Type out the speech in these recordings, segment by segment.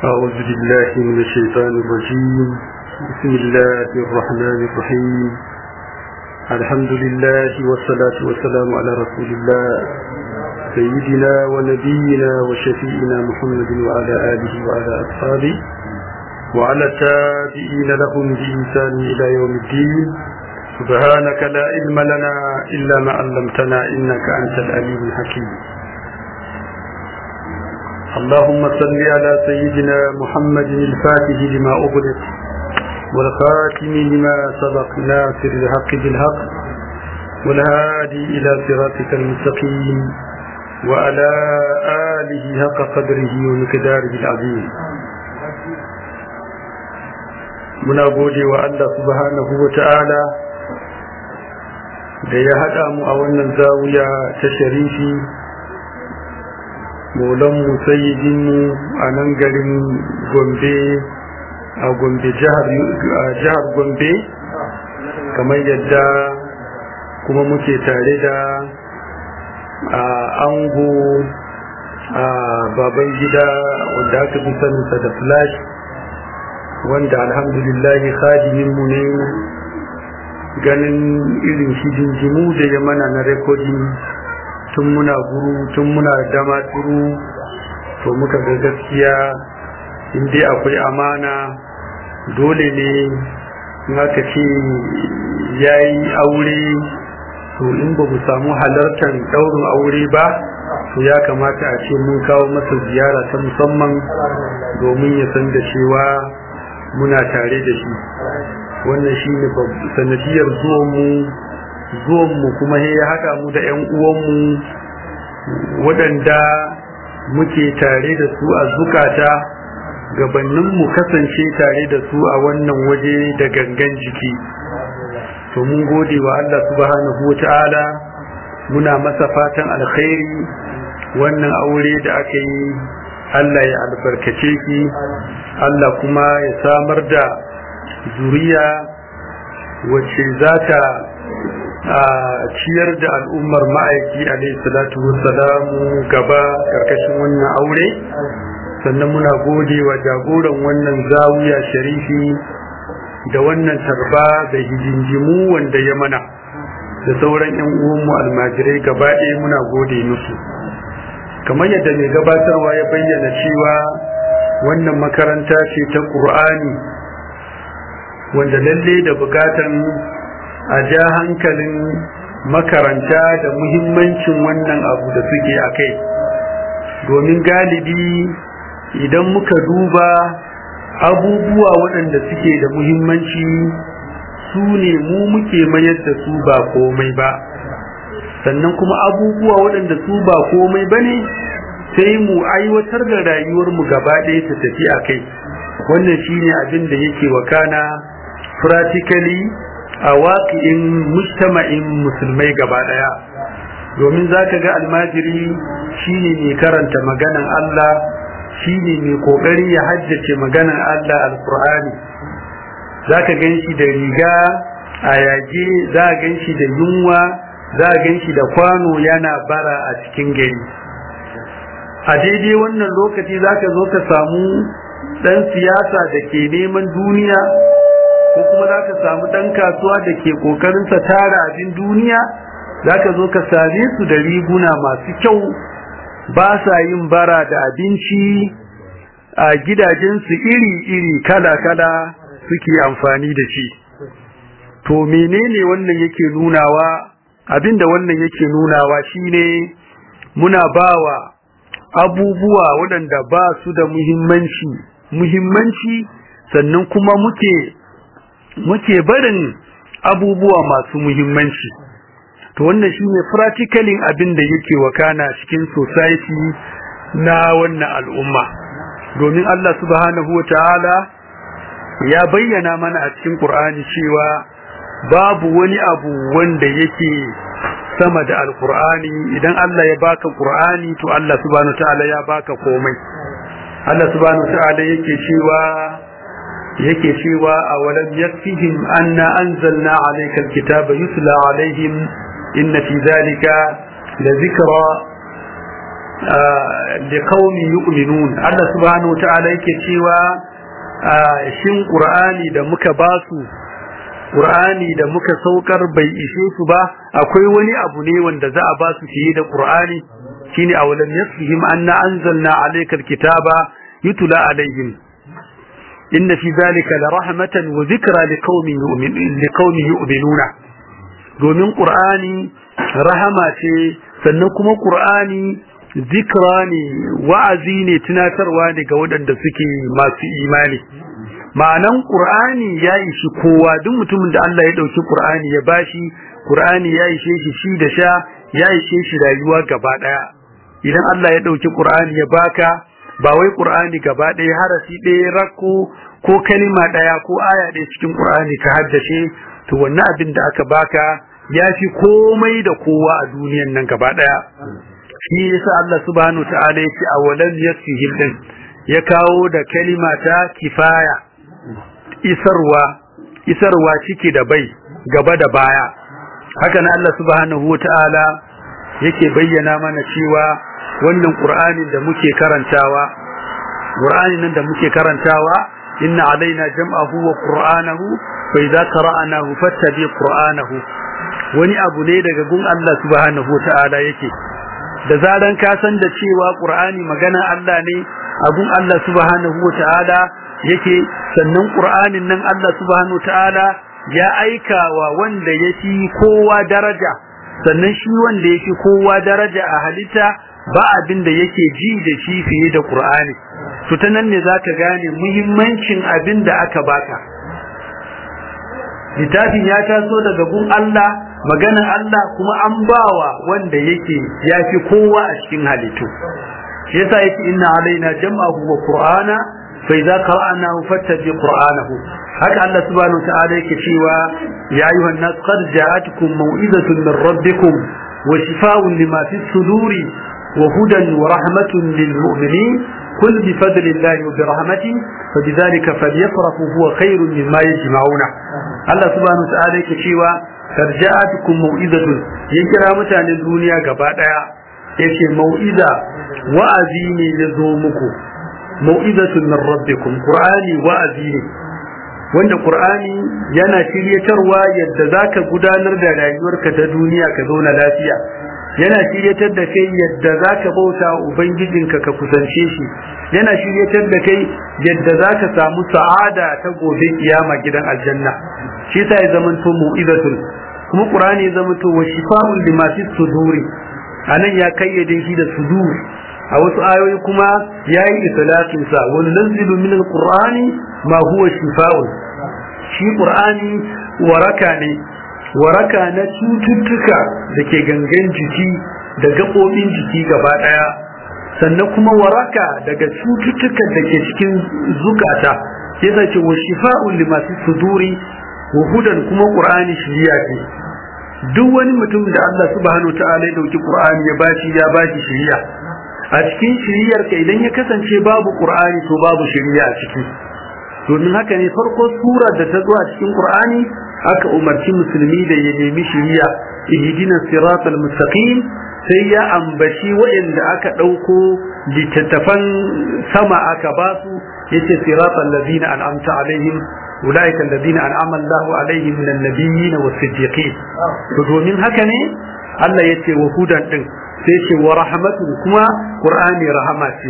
أعوذ بالله من الشيطان الرجيم بسم الله الرحمن الرحيم الحمد لله والصلاة والسلام على رسول الله سيدنا ونبينا وشفيئنا محمد وعلى آله وعلى أصحابه وعلى التابعين لهم بإنسان إلى يوم الدين سبحانك لا علم لنا إلا ما علمتنا إنك أنت العليم الحكيم اللهم صل على سيدنا محمد الفاتح لما أغلق والخاتم لما سبق ناصر الحق بالحق والهادي إلى صراطك المستقيم وعلى آله حق قدره ومقداره العظيم muna gode wa Allah subhanahu wa ta'ala da ya haɗa mu a wannan zawiya ta sharifi maulanmu sayyidinmu a nan garin gombe a gombe jihar gombe kamar yadda kuma muke tare da a ango a baban gida wanda aka fi saninsa da flash wanda alhamdulillahi khadiminmu ne ganin irin hidinjimu da ya mana na rekodin tun muna guru tun muna dama turu to muka ga gaskiya inda akwai amana dole ne aka ce ya yi aure to in ba mu samu halartar daurin aure ba to ya kamata a ce mun kawo masa ziyara ta musamman domin ya san da cewa muna tare da shi wannan shi ne sanadiyar zuwanmu zuwanmu kuma ya haɗa mu da 'yan uwanmu waɗanda muke tare da su a zukata gabanin mu kasance tare da su a wannan waje da gangan jiki to mun gode wa Allah subhanahu wata'ala muna masa fatan alkhairi wannan aure da aka yi Allah ya albarkace ki Allah kuma ya samar da zuriya wacce za ta a ciyar da al'ummar ma'aiki alaihi salatu wassalamu gaba karkashin wannan aure sannan muna gode wa jagoran wannan zawiya sharifi da wannan tarba da hijinjimu wanda ya mana da sauran 'yan uwanmu almajirai gaba ɗaya muna gode musu kamar yadda mai gabatarwa ya bayyana cewa wannan makaranta ce ta ƙur'ani wanda lalle da bukatan a ja hankalin makaranta da muhimmancin wannan abu da suke a kai domin galibi idan muka duba abubuwa waɗanda suke da muhimmanci su ne mu muke mayar da su ba komai ba sannan kuma abubuwa waɗanda su ba komai ba ne sai mu aiwatar da rayuwarmu gaba ɗaya ta tafi a kai wannan shine abin da yake wakana practically a waƙi'in mujtama'in musulmai gaba ɗaya domin za ka ga almajiri shine mai karanta maganan Allah shine mai ƙoƙari ya haddace maganan Allah alƙur'ani za ka gan shi da riga a yage za a gan shi da yunwa za a gan shi da kwano yana bara a cikin gari a daidai wannan lokaci za ka zo ka samu ɗan siyasa da ke neman duniya ko kuma za ka samu ɗan kasuwa da ke ƙoƙarinsa tara abin duniya za ka zo ka same su da riguna masu kyau ba sa yin bara da abinci a gidajensu iri-iri kala-kala suke amfani da shi to menene wannan yake nunawa abinda wannan yake nunawa shine muna bawa abubuwa waɗanda ba su da muhimmanci muhimmanci sannan kuma muke muke barin abubuwa masu muhimmanci to wannan shine practically abin da yake wakana cikin society na wannan al'umma domin Allah subhanahu wataala ya bayyana mana a cikin Qur'ani cewa babu wani abu wanda yake sama da alqur'ani idan Allah ya baka qur'ani to Allah subhanahu wataala ya baka komai Allah subhanahu wataala yake cewa yake cewa awalam yakfihim anna anzalna alayka alkitaba yutla alaihim inna fi dhalika la dhikra da qaumi yu'minun Allah subhanahu wataala yake cewa shin qur'ani da muka basu qur'ani da muka saukar bai ishe su ba akwai wani abu ne wanda za a ba su fiye da qur'ani shine awalam yasfihim anna anzalna alaykal kitaba yutla alaihim inna fi zalika la rahmatan wa dhikra liqaumin yu'minuna domin qur'ani rahama ce sannan kuma qur'ani zikra ne wa'azi ne tunatarwa ne ga waɗanda suke masu imani ma'anan qur'ani ya ishi kowa duk mutumin da Allah ya dauki qur'ani ya bashi qur'ani ya ishe shi shi da sha ya ishe shi rayuwa gaba daya idan Allah ya dauki qur'ani ya baka ba wai qur'ani gaba daya harafi ɗaya rakko ko kalima daya ko aya ɗaya cikin qur'ani ka haddace to wannan abin da aka baka ya fi komai da kowa a duniyan nan gaba daya shi yasa Allah subhanahu ta'ala ya ce awalan yasfihim din ya kawo da kalima ta kifaya isarwa isarwa ciki da bai gaba da baya haka nan Allah subhanahu ta'ala yake bayyana mana cewa wannan qur'anin da muke karantawa qur'anin nan da muke karantawa inna alaina jam'ahu wa qur'anahu fa idza qara'nahu fattabi qur'anahu wani abu ne daga gun Allah subhanahu ta'ala yake da zaran ka san da cewa qur'ani magana Allah ne abun Allah subhanahu ta'ala yake sannan qur'anin nan Allah subhanahu ta'ala ya aika wa wanda yake kowa daraja sannan shi wanda yake kowa daraja a halitta ba abin da yake ji da shi fiye da qur'ani to ta nan ne zaka gane muhimmancin abin da aka baka littafin ya taso daga gun Allah maganar Allah kuma an bawa wanda yake yafi kowa a cikin halittu shi yasa yake inna alaina jam'ahu wa qur'ana fa idza qara'nahu fattabi qur'anahu haka Allah subhanahu wa ta'ala yake cewa ya ayyuhan nas qad ja'atkum maw'izatun min rabbikum wa shifaa'un lima fi suduri wa hudan wa rahmatun lil mu'minin قل بفضل الله وبرحمته فبذلك فليفرحوا هو خير مما يجمعون الله سبحانه وتعالى yake cewa tarja'atukum mau'izatun ya kira mutanen duniya gaba daya yace mau'iza wa'azi ne ya zo muku mau'izatun min rabbikum qur'ani wa'azi ne wanda qur'ani yana shiryatarwa yadda zaka gudanar da rayuwarka ta duniya ka zauna lafiya yana shiryatar da kai yadda zaka bauta ubangijinka ka kusance shi yana shiryatar da kai yadda zaka samu sa'ada ta gobe kiyama gidan aljanna shi yasa ya zama to mu'izatul kuma qur'ani ya zama to wa shifa'un lima fi suduri anan ya kayyade shi da sudur a wasu ayoyi kuma yayi islatin sa wa nunzilu min alqur'ani ma huwa shifa'un shi qur'ani waraka ne waraka na cututtuka da ke gangan jiki da gaɓoɓin jiki gaba ɗaya sannan kuma waraka daga cututtukan da ke cikin zukata sai ce wa shifa'un lima fi suduri hudan kuma qur'ani shiriya ce duk wani mutum da Allah subhanahu wataala ya dauki qur'ani ya bashi ya bashi shiriya a cikin shiriyar ka idan ya kasance babu qur'ani to babu shiriya a ciki domin haka ne farko sura da ta zo a cikin qur'ani aka umarci musulmi da ya nemi shiriya ihdina siratal mustaqim sai ya ambaci waɗanda aka ɗauko littattafan sama aka basu yace siratal ladina an'amta alaihim أولئك الذين أنعم الله عليهم من النبيين والصديقين domin haka ne Allah ya ce wa hudan din sai ce wa rahmatun kuma Qur'ani rahama ce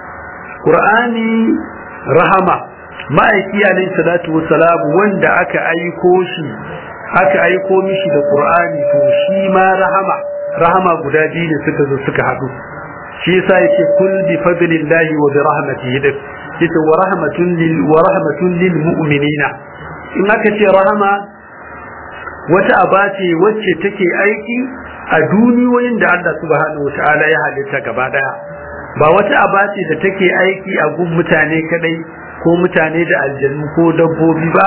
Qur'ani rahama ma'aiki alayhi salatu wassalam wanda aka aiko shi aka aiko mishi da Qur'ani to shi ma rahama rahama guda biyu ne suka zo suka haɗu shi yasa yake kul bi fadlillahi wa bi rahmatihi yace wa rahmatun lil wa rahmatun lil mu'minina in aka ce rahama wata aba ce wacce take aiki a duniyoyin da Allah subhanahu wataala ya halitta gaba daya ba wata aba ce da take aiki a gun mutane kadai ko mutane da aljannu ko dabbobi ba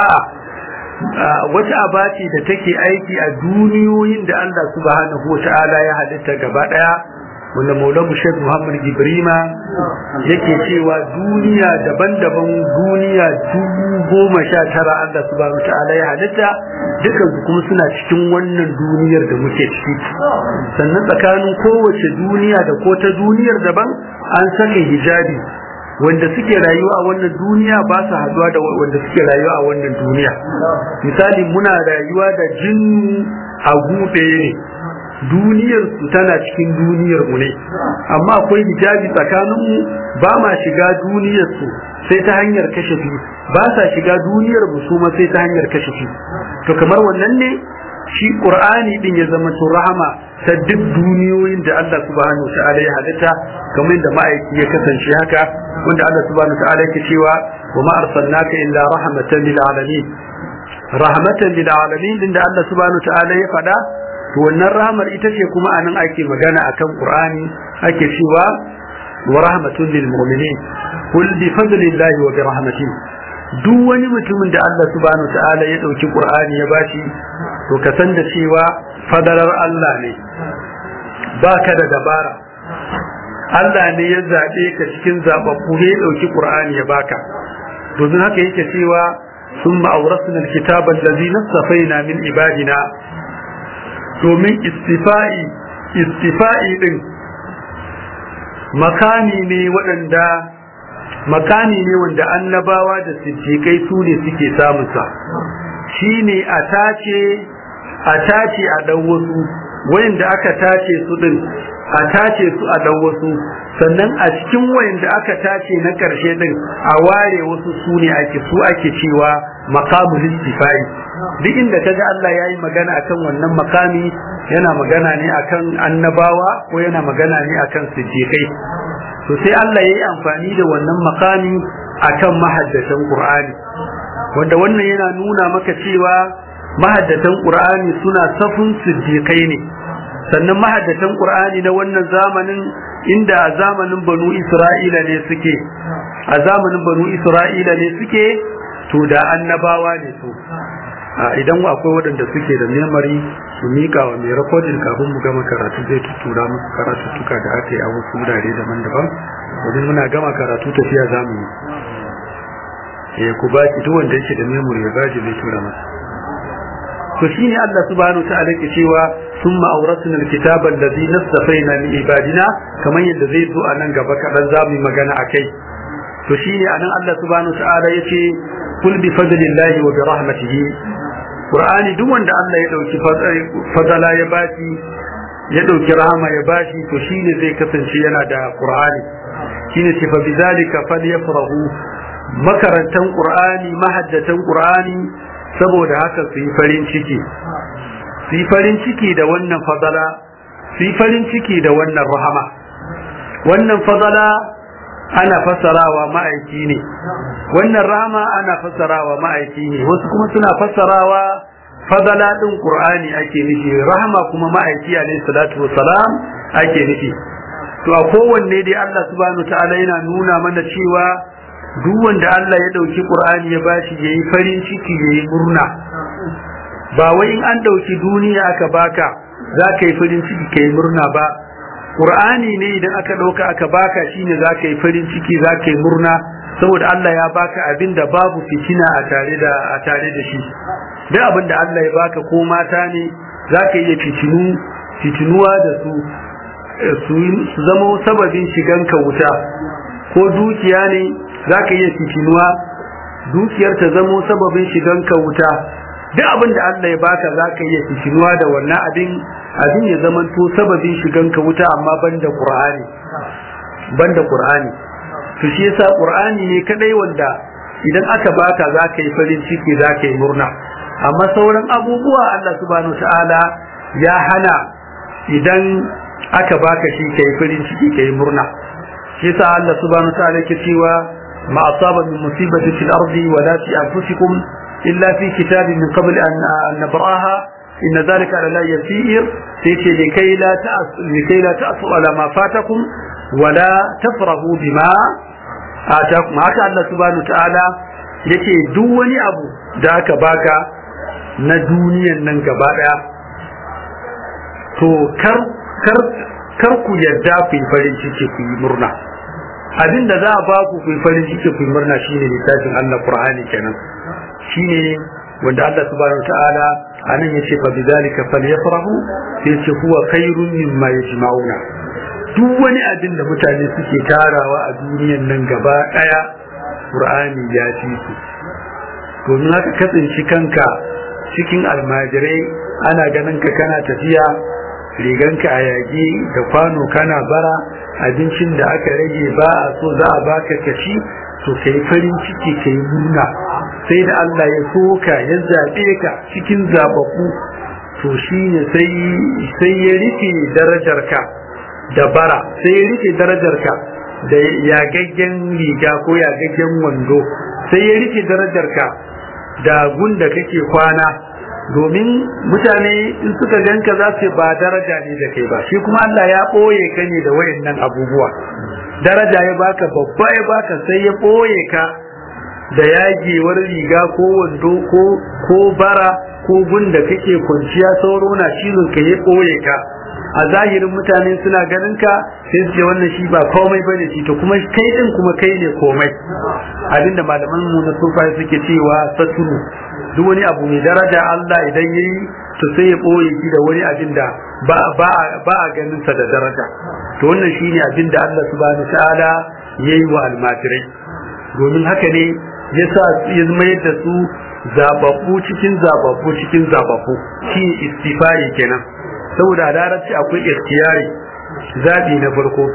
wata aba ce da take aiki a duniyoyin da Allah subhanahu wataala ya halitta gaba daya wanda maulamu shek muhammad gibrima yake cewa duniya daban-daban duniya dubu goma sha tara allah subhanahu ta'ala ya halitta dukan su kuma suna cikin wannan duniyar da muke ciki sannan tsakanin kowace duniya da ko ta duniyar daban an saka hijabi wanda suke rayuwa a wannan duniya ba su haduwa da wanda suke rayuwa a wannan duniya misali muna rayuwa da jinnu a gube ne duniyar su tana cikin duniyar mu ne amma akwai hijabi tsakanin mu ba ma shiga duniyar su sai ta hanyar kashe su ba sa shiga duniyar mu su ma sai ta hanyar kashe su to kamar wannan ne shi qur'ani din ya zama to rahama ta duk duniyoyin da Allah subhanahu ta'ala ya halitta kamar da ma'aiki ya kasance haka wanda Allah subhanahu ta'ala yake cewa wa ma arsalnaka illa rahmatan lil alamin rahmatan lil alamin din da Allah subhanahu ta'ala ya faɗa to wannan rahmar ita ce kuma anan ake magana akan Qur'ani ake cewa wa rahmatun lil mu'minin kul bi fadlillahi wa bi rahmatihi duk wani mutumin da Allah subhanahu ta'ala ya dauki Qur'ani ya bashi to ka san da cewa fadarar Allah ne baka da dabara Allah ne ya zabe ka cikin zababbu ne ya dauki Qur'ani ya baka domin haka yake cewa ثم أورثنا الكتاب الذي نصفينا من عبادنا domin istifa'i istifa'i din makani ne waɗanda makani ne wanda annabawa da siddiƙai su ne suke samunsa shi ne a tace a tace a ɗan wasu wayanda aka tace su ɗin a tace su a ɗan wasu sannan a cikin wayanda aka tace na ƙarshe ɗin a ware wasu su ne ake su ake cewa makamul istifai duk inda kaga Allah ya yi magana akan wannan makami yana magana ne akan annabawa ko yana magana ne akan siddiqai to sai Allah ya yi amfani da wannan makami akan mahaddatan Qur'ani wanda wannan yana nuna maka cewa mahaddatan Qur'ani suna safun siddiqai ne sannan mahaddatan Qur'ani na wannan zamanin inda a zamanin Banu Isra'ila ne suke a zamanin Banu Isra'ila ne suke to da annabawa ne su idan akwai waɗanda suke da memory su mika wa mai recording kafin mu gama karatu zai tuttura musu karatuttuka da aka yi a wasu wurare daban-daban domin muna gama karatu tafiya za mu yi ku ba ki duk wanda yake da memory ya baji zai tura masa to shine Allah subhanahu wa ta'ala ke cewa thumma awrasna alkitaba alladhi nastafaina min ibadina kamar yadda zai zo a nan gaba kadan za mu yi magana akai to shine anan Allah subhanahu wa ta'ala yace kul bi fadlillahi wa bi rahmatihi qur'ani duk wanda Allah ya dauki fadala ya bashi ya dauki rahama ya bashi to shine zai kasance yana da qur'ani shine ce fa bizalika falyafrahu makarantan qur'ani mahaddatan qur'ani saboda haka su yi farin ciki su yi farin ciki da wannan fadala su yi farin ciki da wannan rahama wannan fadala ana fassarawa ma'aiki ne wannan rama ana fassarawa ma'aiki ne wasu kuma suna fassarawa fadala din qur'ani ake nufi rahama kuma ma'aiki alayhi salatu wassalam ake nufi to a kowanne dai Allah subhanahu ta'ala yana nuna mana cewa duk wanda Allah ya dauki qur'ani ya bashi yayi farin ciki yayi murna ba wai in an dauki duniya aka baka za ka yi farin ciki kai murna ba Qur'ani ne idan aka ɗauka aka baka shine za ka yi farin ciki za ka yi murna saboda Allah ya baka abin da babu fitina a tare da a tare da shi duk abin da Allah ya baka ko mata ne za ka iya fitinu fitinuwa da su su zama sababin shiganka wuta ko dukiya ne za ka iya fitinuwa dukiyar ta zama sababin shiganka wuta duk abin da Allah ya baka za ka iya fitinuwa da wannan abin abin ya zama to sababin shiganka wuta amma banda qur'ani banda qur'ani to shi yasa qur'ani ne kadai wanda idan aka baka za ka yi farin ciki za ka yi murna amma sauran abubuwa Allah subhanahu ta'ala ya hana idan aka baka shi ka yi farin ciki ka yi murna shi yasa Allah subhanahu ta'ala yake cewa ma asaba min musibati fil ardi wala fi anfusikum illa fi kitabin min qabl an nabraha إن ذلك لا يسير تيتي لكي لا تأس لكي لا تأسوا على ما فاتكم ولا تفرحوا بما آتاكم هكا الله سبحانه وتعالى yake duk wani abu da aka baka na duniyan nan gaba daya to kar kar kar ku yarda ku yi farin ciki ku yi murna abin da za a ba ku ku yi farin ciki ku yi murna shine littafin Allah Qur'ani kenan shine wanda Allah subhanahu wataala anan yace fa bidhalika falyafrahu sai ce huwa khairun mimma yajma'una duk wani abin da mutane suke tarawa a duniyan nan gaba daya Qur'ani ya fi su domin haka kasance kanka cikin almajirai ana ganin ka kana tafiya riganka a yagi da kwano kana bara abincin da aka rage ba a so za a baka kaci to kai farin ciki kai murna sai da Allah ya soka ya zabe ka cikin zababbu to shine sai sai ya rike darajarka da bara sai ya rike darajarka da yagaggen riga ko yagaggen wando sai ya rike darajarka da gunda kake kwana domin mutane in suka ganka za su ba daraja ne da kai ba shi kuma Allah ya ɓoye ka ne da wayannan abubuwa daraja ya baka babba ya baka sai ya ɓoye ka da yagewar riga ko wando ko ko bara ko gunda kake kwanciya sauro na cizon ka ya ɓoye ka a zahirin mutane suna ganin ka sai su ce wannan shi ba komai bane shi to kuma kai din kuma kai ne komai abinda malaman mu na sufa suke cewa satulu duk wani abu mai daraja Allah idan yayi to sai ya boye shi da wani abin da ba ba ba a ganin sa da daraja to wannan shine abin da Allah subhanahu ta'ala yayi wa almajirai domin haka ne yasa ya mayar da su zababbu cikin zababbu cikin zababbu shi istifai kenan saboda larabci akwai ikhtiyari zabi na farko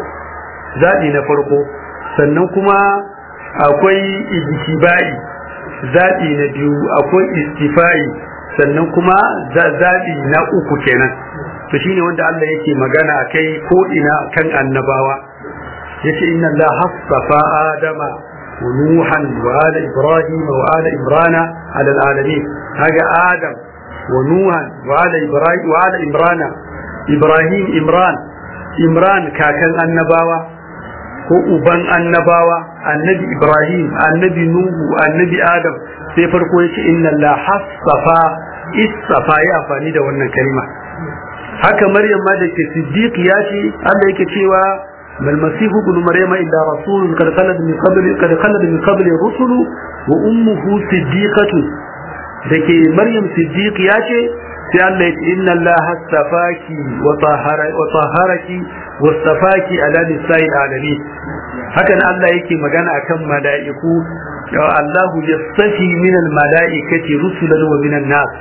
zabi na farko sannan kuma akwai ijtibai zabi na biyu akwai istifai sannan kuma zabi na uku kenan to shine wanda Allah yake magana kai ko ina kan annabawa yace inna Allah hassafa adama wa nuhan wa ala ibrahim wa ala imrana ala alamin haga adam ونوحا وعلى إبراهيم وعلى إمران إبراهيم إمران إمران كاكن النباوة ko uban annabawa annabi ibrahim annabi nuhu annabi adam sai farko ya ce inna la hassafa issafa ya amfani da wannan kalma haka maryam ma da ke siddiq ya ce Allah yake cewa mal masihu ibn maryama illa rasulun qad khalad min qabli qad khalad min qabli rusulu wa ummuhu siddiqatu da ke maryam siddiq ya ce sai Allah ya ce inna Allah astafaki wa taharaki wa astafaki ala nisa'il alamin haka nan Allah yake magana akan mala'iku Allahu yastafi min al-mala'ikati rusulan wa min an-nas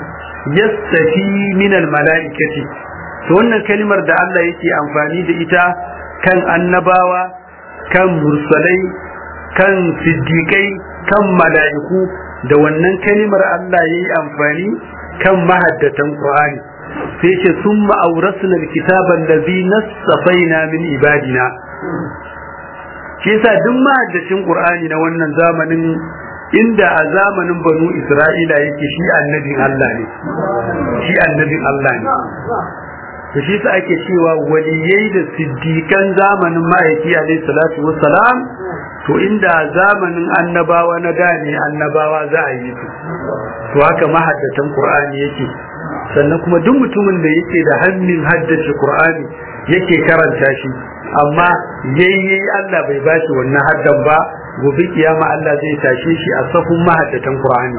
yastafi min al-mala'ikati to wannan kalmar da Allah yake amfani da ita kan annabawa kan mursalai kan siddiqai kan mala'iku da wannan kalimar Allah ya yi amfani kan mahaddatan Qur'ani sai ce sun ma'aurasuna kitaban da zi nassafaina min ibadina shi yasa duk mahaddacin Qur'ani na wannan zamanin inda a zamanin banu Isra'ila yake shi annabin Allah ne shi annabin Allah ne to shi sa ake cewa waliyai da siddiƙan zamanin ma'aiki alaihi salatu wassalam to inda zamanin annabawa na da ne annabawa za a yi su to haka mahaddatan qur'ani yake sannan kuma duk mutumin da yake da hannun haddace qur'ani yake karanta shi amma yayi Allah bai bashi wannan haddan ba gobe kiyama Allah zai tashe shi a safun mahaddatan qur'ani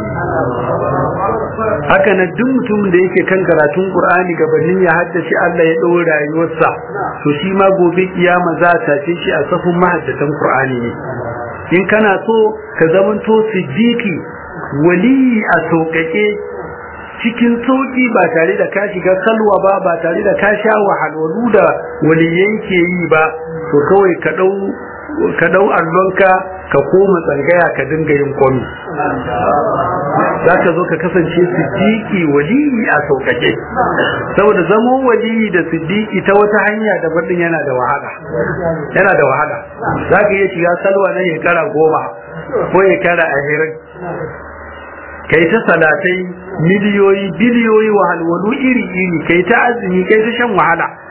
haka nan duk mutumin da yake kan karatun qur'ani gabanin ya haddace Allah ya ɗau rayuwarsa to shi ma gobe kiyama za a tashe shi a safun mahaddatan qur'ani ne in kana so ka zamanto siddiqi wali a sauƙaƙe cikin sauƙi ba tare da ka shiga kalwa ba ba tare da ka sha wahalwalu da waliyai ke yi ba to kawai ka ɗau ka ɗau allonka ka koma tsangaya ka dinga yin kwami za ka zo ka kasance siddiqi waliyi a sauƙaƙe saboda zamo waliyi da siddiqi ta wata hanya da din yana da wahala yana da wahala za ka iya shiga salwa na shekara goma ko shekara ashirin kai ta salatai miliyoyi biliyoyi wahalwalu iri iri kai ta azumi kai ta shan wahala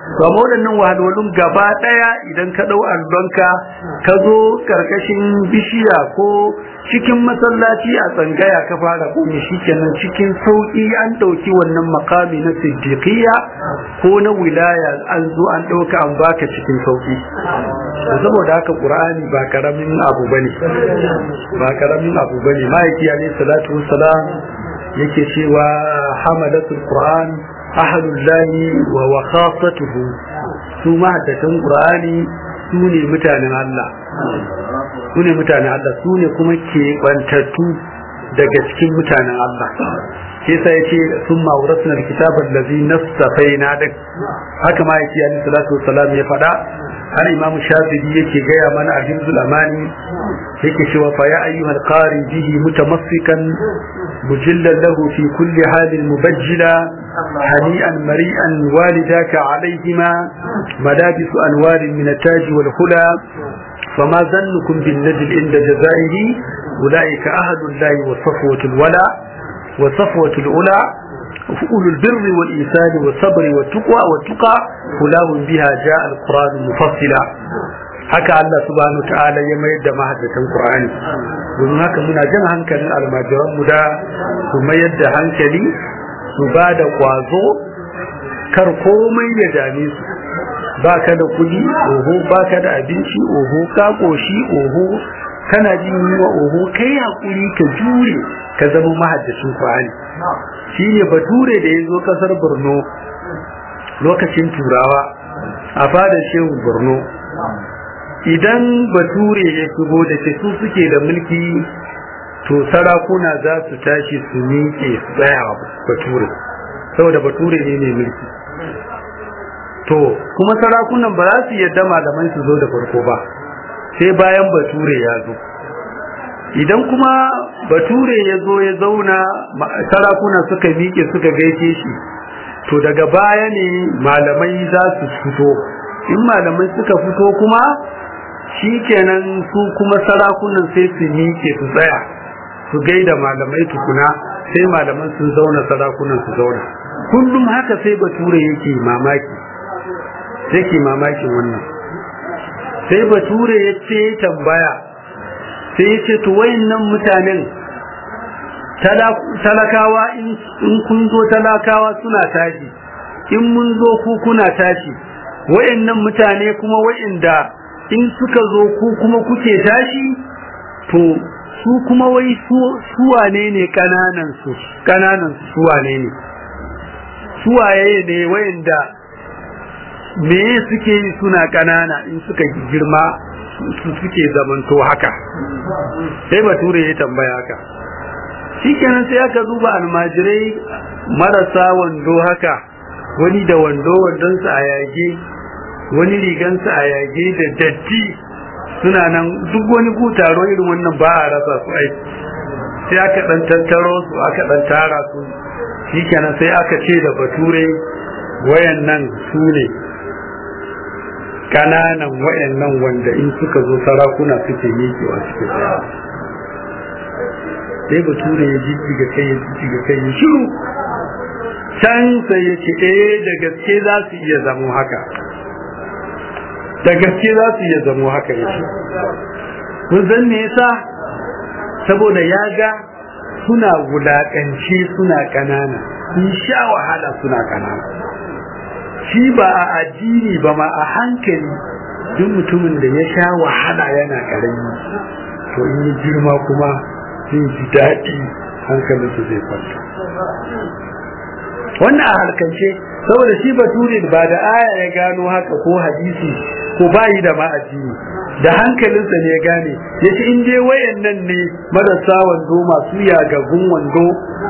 to amma waɗannan wahalwalun gaba ɗaya idan ka ɗau allonka ka zo ƙarƙashin bishiya ko cikin masallaci a tsangaya ka fara komi shikenan cikin sauƙi an ɗauki wannan makami na siddiqiyya ko na wilaya an zo an ɗauka an baka cikin sauƙi saboda haka qur'ani ba karamin abu bane ba karamin abu bane ma'aiki alayhi salatu wassalam yake cewa hamalatul qur'an ahalullahi wa wa khassatuhu su mahaddatan qur'ani su ne mutanen Allah su ne mutanen Allah su ne kuma ke bantattu daga cikin mutanen Allah sai sai yace sun ma'urasna alkitaba allazi nastafaina dik haka ma yake alaihi salatu wassalam ya faɗa har imamu shafi'i yake gaya mana a hibzul amani yake cewa fa ya ayyuhal qari bihi mutamassikan mujillan lahu fi kulli halin mubajjila هنيئا مريئا والداك عليهما ملابس أنوار من التاج والخلا فما ظنكم بالنجل عند جزائه أولئك أهل الله وصفوة الولا وصفوة الأولى أولو البر والإيثان والصبر والتقوى والتقى فلاهم بها جاء القرآن مفصلا haka Allah subhanahu wa ta'ala ya mayar da mahaddatan Qur'ani domin haka muna jan hankalin almajiran mu da su mayar da hankali su ba da kwazo kar komai ya dame su ba ka da kudi oho ba ka da abinci oho ka koshi oho kana jin yunwa oho kai hakuri ka jure ka zama mahaddacin Qur'ani shine bature da ya zo kasar Borno lokacin turawa a fadar shehu Borno idan bature ya shigo da ke su suke da mulki to sarakuna za su tashi su miƙe su tsaya bature saboda bature ne mai mulki to kuma sarakunan ba za su yadda malaman su zo da farko ba sai bayan bature ya zo idan kuma bature ya zo ya zauna sarakuna suka miƙe suka gaishe shi to daga baya ne malamai za su fito in malamai suka fito kuma shi kenan su kuma sarakunan sai su miƙe su tsaya su gaida malamai tukuna sai malaman sun zauna sarakunan su zauna kullum haka sai bature yake mamaki yake mamakin wannan sai bature ya ce tambaya sai ya ce to wayannan mutanen talakawa in kun zo talakawa suna tashi in mun zo ku kuna tashi wayannan mutane kuma wayanda in suka zo ku kuma kuke tashi to su kuma wai su wane ne kananan su kananan su wane ne su waye ne wayanda me suke yi suna kanana in suka girma su suke zamanto haka sai bature ya tambaya haka shikenan sai aka duba almajirai marasa wando haka wani da wando wandonsa a yage wani rigansa a yage da datti suna nan duk wani taro irin wannan ba a rasa su aiki sai aka dan tattaro su aka dan tara su shikenan sai aka ce da bature wayannan su ne kananan wayannan wanda in suka zo sarakuna suke miƙewa suke tsaya sai bature ya jijjiga kai ya jijjiga kai ya shiru can sai ya ce eh da gaske za su iya zamo haka da gaske za su iya zamo haka ya ce kun san me yasa saboda ya ga suna wulaƙance suna ƙanana sun sha wahala suna ƙanana shi ba a addini ba ma a hankali duk mutumin da ya sha wahala yana ƙarami to in yi girma kuma zai ji daɗi hankalinsu zai kwanta wannan a harkance saboda shi bature ba da aya ya gano haka ko hadisi ko bayi da ma addini da hankalinsa ne ya gane ya ce in dai wayannan ne marasa wando masu yagagun wando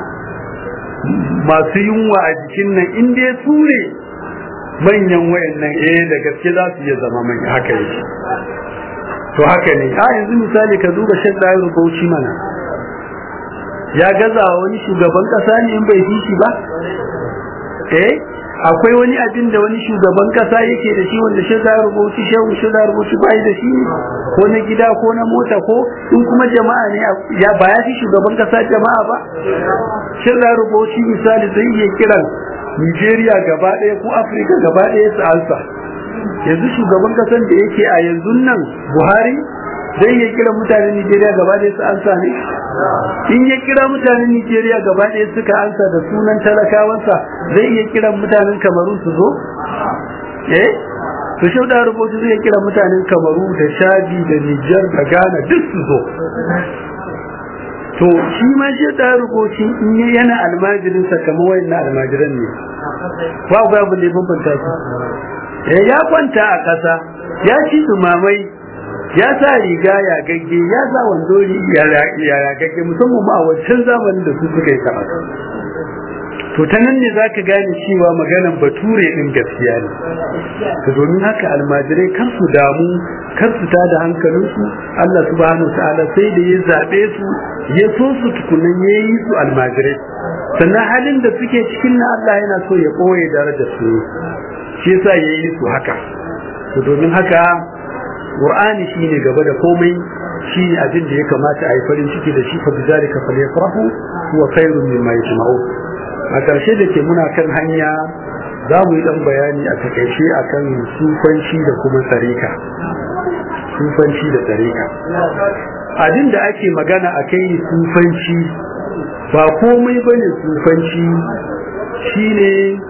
masu yunwa a jikin nan in dai su ne manyan wayannan eh da gaske za su iya zama manya haka yake to haka ne a yanzu misali ka duba shan ɗayar bauchi mana ya gaza wani shugaban ƙasa ne in bai fi shi ba eh akwai wani abin da wani shugaban kasa yake da shi wanda shi za rubuci shehu shi za rubuci bai da shi ko na gida ko na mota ko in kuma jama'a ne ya ba ya fi shugaban kasa jama'a ba shi za rubuci misali zai iya kiran nigeria gaba ɗaya ko afirka gaba ɗaya su ansa yanzu shugaban kasan da yake a yanzu nan buhari zai iya kira mutanen nigeria gaba ɗaya su ansa ne in ya kira mutanen nigeria gaba ɗaya suka ansa da sunan talakawansa zai iya kira mutanen kamaru su zo eh to shi da rubutu zai kira mutanen kamaru da shadi da nijar da ghana duk su zo to shi ma shi da rubutu in yana almajirin sa kamar wayannan almajiran ne ba ga abu ne bambanta su eh ya kwanta a ƙasa ya ci dumamai ya sa riga ya gagge ya sa wando ya gagge musamman ma a wancan zamanin da su suka yi karatu to ta nan ne za ka gane cewa maganan bature ɗin gaskiya ne to domin haka almajirai kar su damu kar su ta da hankalinsu Allah subhanahu ta'ala sai da ya zaɓe su ya so su tukunan ya yi su almajirai sannan halin da suke cikin na Allah yana so ya ɓoye darajar su shi yasa ya yi su haka to domin haka Qur'ani shine gaba da komai shine abin da ya kamata a yi farin ciki da shi fa bizalika falyafrahu huwa khairun mimma yajma'un a ƙarshe da ke muna kan hanya za mu yi ɗan bayani a takaice a kan sufanci da kuma tsarika sufanci da tsarika abin da ake magana a kai sufanci ba komai ba ne sufanci shine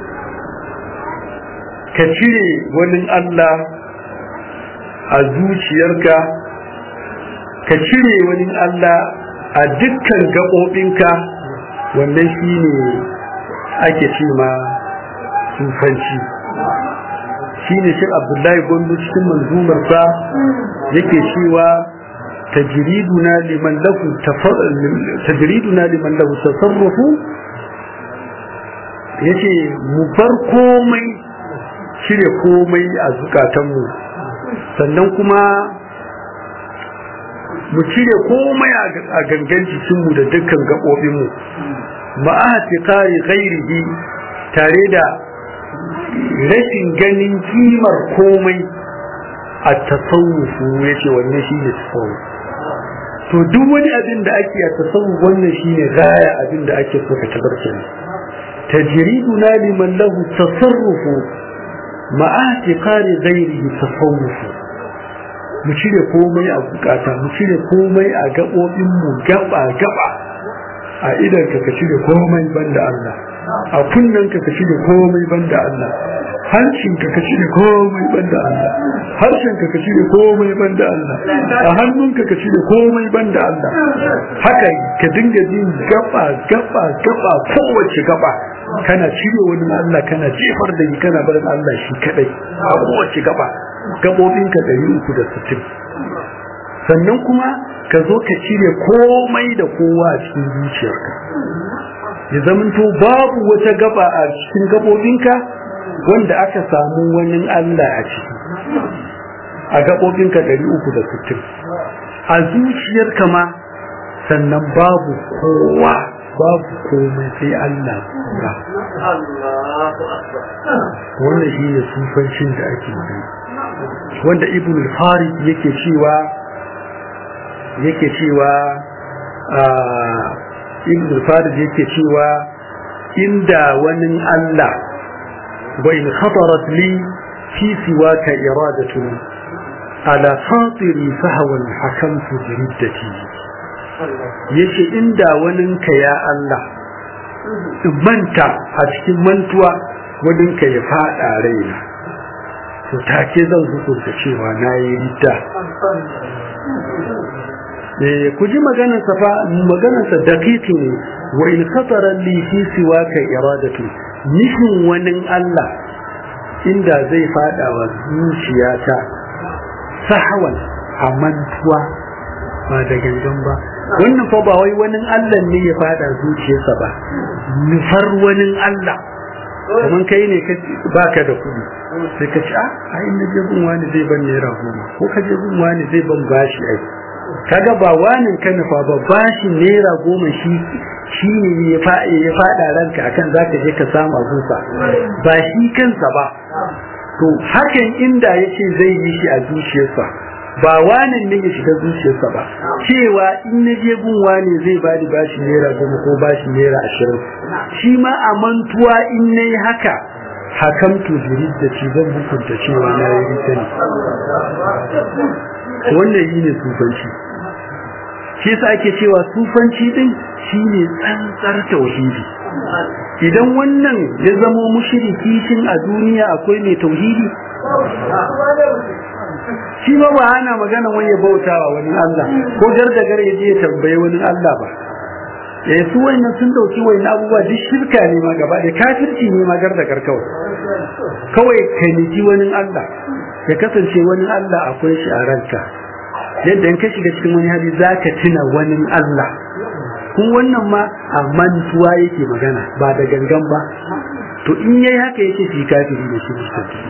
ka cire wani Allah a zuciyarka ka cire wani Allah a dukkan gaɓoɓinka wannan shine ake ce ma sufanci shi ne shi abdullahi gondo cikin manzumarsa yake cewa tajriduna liman lahu tajriduna liman lahu tasarrufu yace mu bar komai cire komai a zukatanmu sannan kuma mu cire komai a gangan jikinmu da dukkan gaɓoɓinmu ma'ahati kare ghairihi tare da rashin ganin kimar komai a tasawufu ya ce wannan shi ne tasawuf to duk wani abin da ake a tasawuf wannan shi ne gaya abin da ake so ka tabar kenan tajriduna liman lahu tasarrufu ma'ahati kare ghairihi tasawufu mu cire komai a bukata mu cire komai a gaɓoɓinmu gaba gaba a idan ka cire komai banda Allah a kunnen ka cire komai banda Allah hancin ka cire komai banda Allah harshen ka cire komai banda Allah a hannun ka cire komai banda Allah haka ka dinga jin gaba gaba gaba kowace gaba kana cire wani Allah kana jefar da ni kana barin Allah shi kadai a kowace gaba gabobin ka 360 sannan kuma ka zo ka cire komai da kowa a cikin zuciyarka ya zamanto babu wata gaba a cikin gabobinka wanda aka samu wani Allah a ciki a gabobinka 360 a zuciyarka ma sannan babu kowa babu komai sai Allah ba wannan shi ne sufancin da ake yi wanda ibn al-farid yake cewa yake cewa ibn al-farid yake cewa inda wani Allah wa in khatarat li fi siwaka iradatu ala khatiri fahwan hakamtu bi riddati yace inda wani ka ya Allah manta a cikin mantuwa wani ka ya fada raina to take zan hukunta cewa nayi ridda ku ji maganarsa fa maganarsa daqiqi ne wa in khatara li fi siwaka iradatu nufin wani Allah inda zai fada wa zuciyata sahawan a mantuwa ba da gangan ba wannan fa ba wai wani Allah ne ya fada zuciyarsa ba nufar wani Allah kamar kai ne baka da kuɗi sai ka ci a a inda je gun wani zai ban naira goma ko ka je gun wani zai ban bashi ai kaga ba wanin ka nufa ba bashi naira goma shi shi ne ya faɗa ranka akan zaka je ka samu abunsa ba shi kansa ba to hakan inda yace zai yi shi a zuciyarsa ba wani ne ya shiga zuciyarsa ba cewa in na je gun wani zai ba ni bashi naira goma ko bashi naira ashirin shi ma a mantuwa in na yi haka hakamtu birid da ci zan hukunta cewa na yi rita ne wannan yi ne sufanci shi yasa ake cewa sufanci din shine tsantsar tauhidi idan wannan ya zamo mushriki shin a duniya akwai mai tauhidi shi ma ba ana magana wani ya bautawa wani Allah ko gardagar ya je ya tambaye wani Allah ba eh su wannan sun dauki wani abubuwa duk shirka ne ma gaba da kafirci ne ma gardagar kawai kawai kai niji wani Allah ya kasance wani Allah akwai shi a ranka yadda in ka shiga cikin wani hali zaka tuna wani Allah kun wannan ma a mantuwa yake magana ba da gangan ba to in yayi haka yake shi kafiri da shi musulmi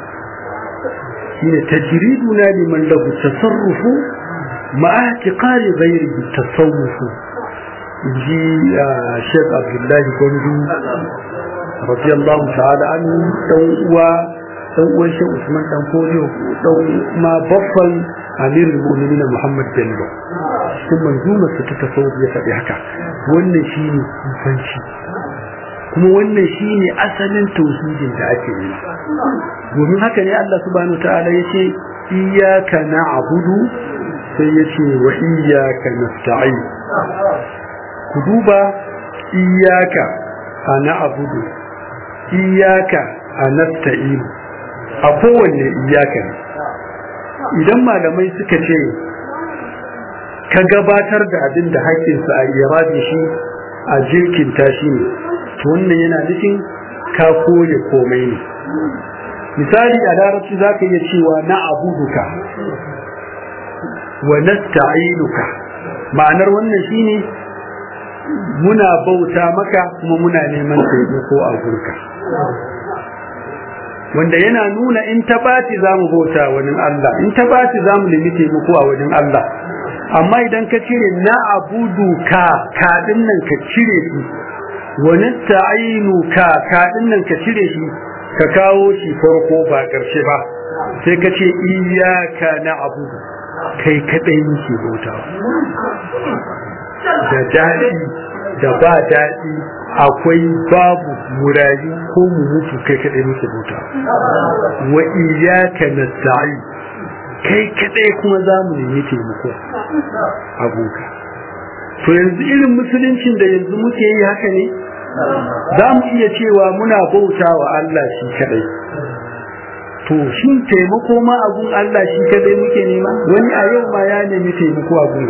shine tajriduna liman lahu tasarrufu ma'a tiqali ghayrihi tasawufu ji Sheikh Abdullahi Gondu radiyallahu ta'ala anhu dan uwa dan uwan Sheikh Usman dan Kodiyo dan ma baffan Amirul Mu'minin Muhammad Bello sun manzumar su ta tasawuf ya faɗi haka wannan shine sufanci kuma wannan shine asalin tauhidin da ake yi domin haka ne Allah subhanahu ta'ala yace iyyaka na'budu sai yace wa iyyaka nasta'in ku duba iyyaka na'budu iyyaka nasta'in a kowanne iyyaka ne idan malamai suka ce ka gabatar da abin da haƙƙinsa a irabi shi a jirkin tashi ne to wannan yana nufin ka koye komai ne misali a larabci za ka iya cewa na abuduka wa nasta'inuka ma'anar wannan shine muna bauta maka kuma muna neman taimako a gurka wanda yana nuna in ta bati za mu bauta wani Allah in ta bati za mu nemi taimako a wajen Allah amma idan ka cire na abudu ka kaɗin nan ka cire shi wani ta'ainu ka kaɗin nan ka cire shi ka kawo shi farko ba ƙarshe ba sai ka ce iyaka na abudu kai kaɗai muke bautawa da daɗi da ba daɗi akwai babu murayi ko mu mutu kai kaɗai muke bautawa wa iyaka nasta'in kai kadai kuma za mu nemi taimako abuka to yanzu irin musuluncin da yanzu muke yi haka ne za mu iya cewa muna bauta wa Allah shi kadai to shin taimako ma abun Allah shi kadai muke nema wani a yau ma ya nemi taimako abun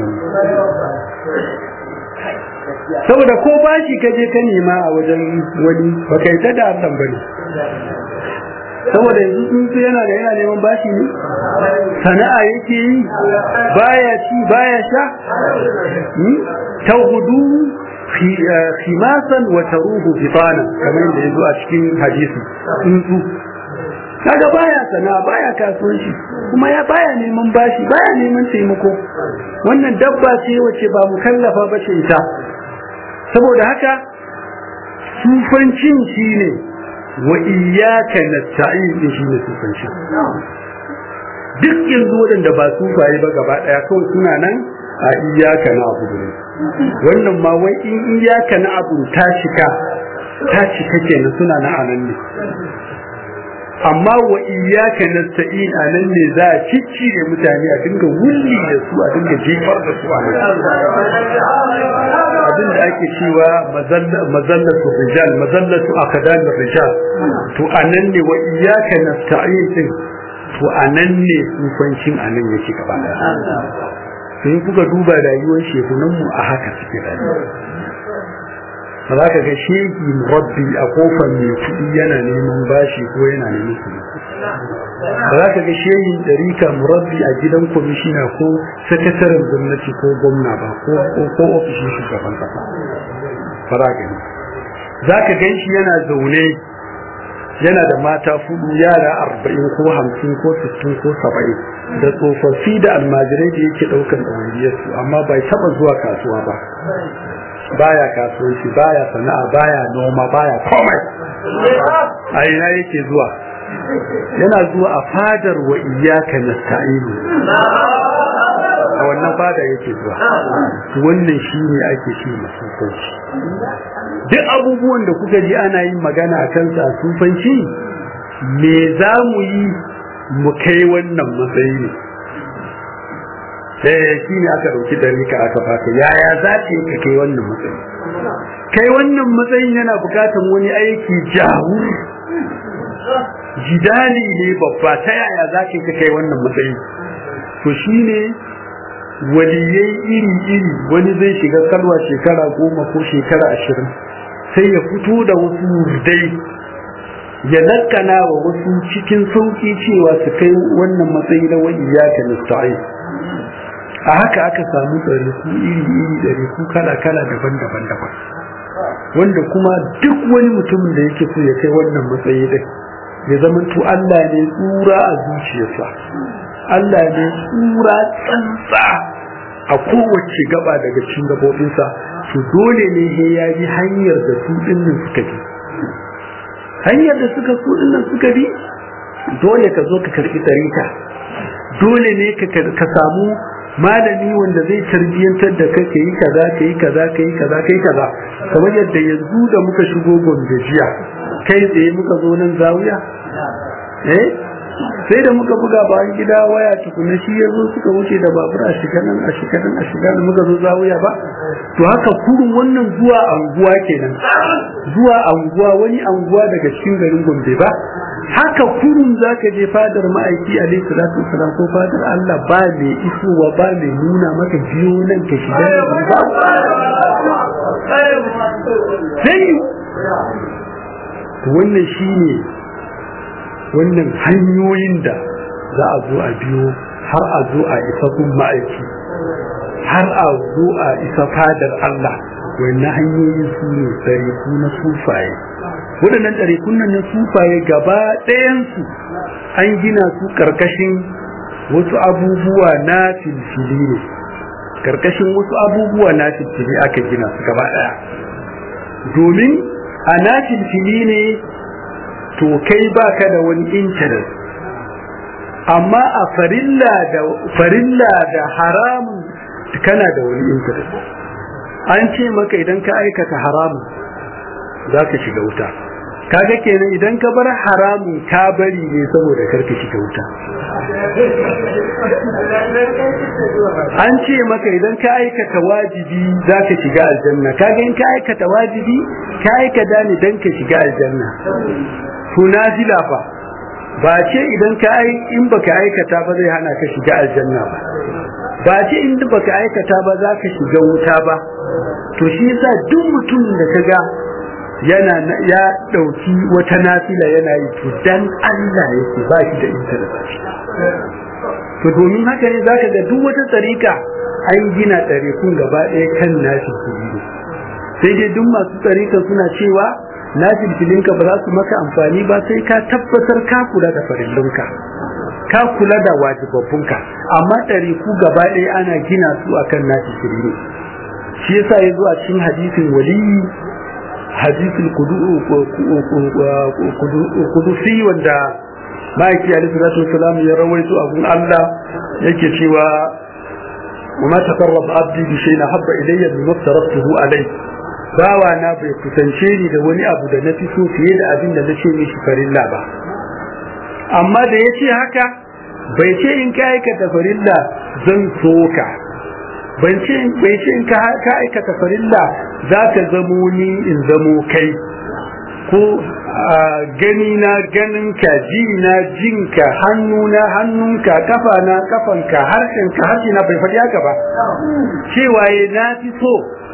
saboda ko bashi ka je ka nema a wajen wani baka yi ta da Allah bane saboda yanzu tsuntsu yana da yana neman bashi ne sana'a yake yi baya ci baya sha ta hudu khimasan wa taruhu bitana kamar yadda yazo a cikin hadisi tsuntsu kaga baya sana'a baya kasuwanci kuma ya baya neman bashi baya neman taimako wannan dabba ce wacce ba mu kallafa ba ce ita saboda haka sufancin shi ne wa iyaka nasta'in din shi ne sufanci duk yanzu waɗanda ba sufaye ba gaba ɗaya kawai suna nan a iyaka na abu ne wannan ma wai in iyaka na abu ta cika ta cika kenan suna na anan ne amma wa iyaka nasta'in anan ne za a ciccire mutane a dinga wulli da su a dinga jefar da su a abin da ake cewa mazallatu rijal mazallatu akadamin rijal to anan ne wa iyaka nasta'in din to anan ne tsufancin anan yake gaba daya sai kuka duba rayuwar shekunan mu a haka suke rayuwa ba za ka ga shehi murabbi a kofar mai kuɗi yana neman bashi ko yana neman kuɗi ba za ka ga shehin ɗarika murabbi a gidan kwamishina ko sakataren gwamnati ko gwamna ba ko ofishin shugaban ƙasa ba za ka za ka gan shi yana zaune yana da mata fudu yara arba'in ko hamsin ko sittin ko saba'in da tsofaffi da almajirai da yake ɗaukar ɗawainiyarsu amma bai taɓa zuwa kasuwa ba baya kasuwanci baya sana'a baya noma baya komai a ina yake zuwa yana zuwa a fadar wa iyaka nasta'inu a wannan fada yake zuwa wannan shine ake ce masufanci duk abubuwan da kuka ji ana yin magana a kansa a sufanci me za mu yi mu kai wannan matsayi ne sai shi ne aka ɗauki ɗarika aka fata yaya za ta yi ka kai wannan matsayi kai wannan matsayin yana bukatar wani aiki jawur jidali ne babba ta yaya za ka yi ka kai wannan matsayi to shi ne waliyai iri-iri wani zai shiga kalwa shekara goma ko shekara ashirin sai ya fito da wasu wurdai ya lakana wa wasu cikin sauƙi cewa su kai wannan matsayi na wani iyaka nasta'in a haka aka samu ɗariku iri-iri ɗariku kala-kala daban-daban daban wanda kuma duk wani mutumin da yake so ya kai wannan matsayi din ya zama to Allah ne tsura a zuciyarsa Allah ne tsura tsantsa a kowace gaba daga cikin gabobinsa to dole ne he ya bi hanyar da su dinnan suka bi hanyar da suka su dinnan suka bi dole ka zo ka karbi tarika dole ne ka samu malami wanda zai tarbiyyantar da kai ka yi kaza ka yi kaza ka yi kaza ka yi kaza kamar yadda yanzu da muka shigo gombe jiya kai tsaye muka zo nan zawiya eh sai da muka buga bayan gida waya tukuna shi ya zo suka wuce da babur a shiga nan a shiga nan a shiga nan muka zo zawiya ba to haka kurun wannan zuwa anguwa kenan zuwa anguwa wani anguwa daga cikin garin gombe ba haka kurun zaka je fadar ma'aiki alaihi salatu wasalam ko fadar Allah ba mai isowa ba mai nuna maka biyo nan ka shiga ba sai wannan shine wannan hanyoyin da za a zo a biyo har a zo a isa kun ma'aiki har a zo a isa fadar Allah wannan hanyoyin su ne tsariku na sufaye waɗannan tsarikun nan na sufaye gaba ɗayansu an gina su ƙarƙashin wasu abubuwa na filfili ne ƙarƙashin wasu abubuwa na filfili aka gina su gaba ɗaya domin a na filfili ne to kai baka da wani interest amma a farilla da farilla da haramun kana da wani interest an ce maka idan ka aikata haramun za ka shiga wuta kaga kenan idan ka bar haramun ka bari ne saboda karka shiga wuta an ce maka idan ka aikata wajibi za ka shiga aljanna kaga in ka aikata wajibi ka aikata ne dan ka shiga aljanna to nafila fa ba ce idan ka ai in baka aikata ba zai hana ka shiga aljanna ba ba ce in baka aikata ba za ka shiga wuta ba to shi yasa duk mutum da kaga yana ya dauki wata nafila yana yi to dan Allah yake ba shi da interest to domin haka ne zaka ga duk wata tsarika an gina tsarikun gaba ɗaya kan nashi kuɗi sai dai duk masu tsarika suna cewa nafil filinka ba za su maka amfani ba sai ka tabbatar ka kula da farillunka ka kula da wajibabbunka amma ɗariku gaba ɗaya ana gina su akan nafil filini shi yasa ya zo a cikin hadisin waliyi hadisin kudusi wanda ma'aiki alaihi salatu wasalam ya rawaito abun Allah yake cewa وما تقرب عبدي بشيء حب إلي مما افترضته عليه bawa na bai kusance ni da wani abu da na fi so fiye da abin da na ce mishi farilla ba amma da ya ce haka bai ce in ka aikata farilla zan so ka bai ce in ka aikata farilla za ka zamo ni in zamo kai ko gani na ganinka ji na jinka hannu na hannunka kafa na kafanka harshenka harshe na bai faɗi haka ba cewa na fi so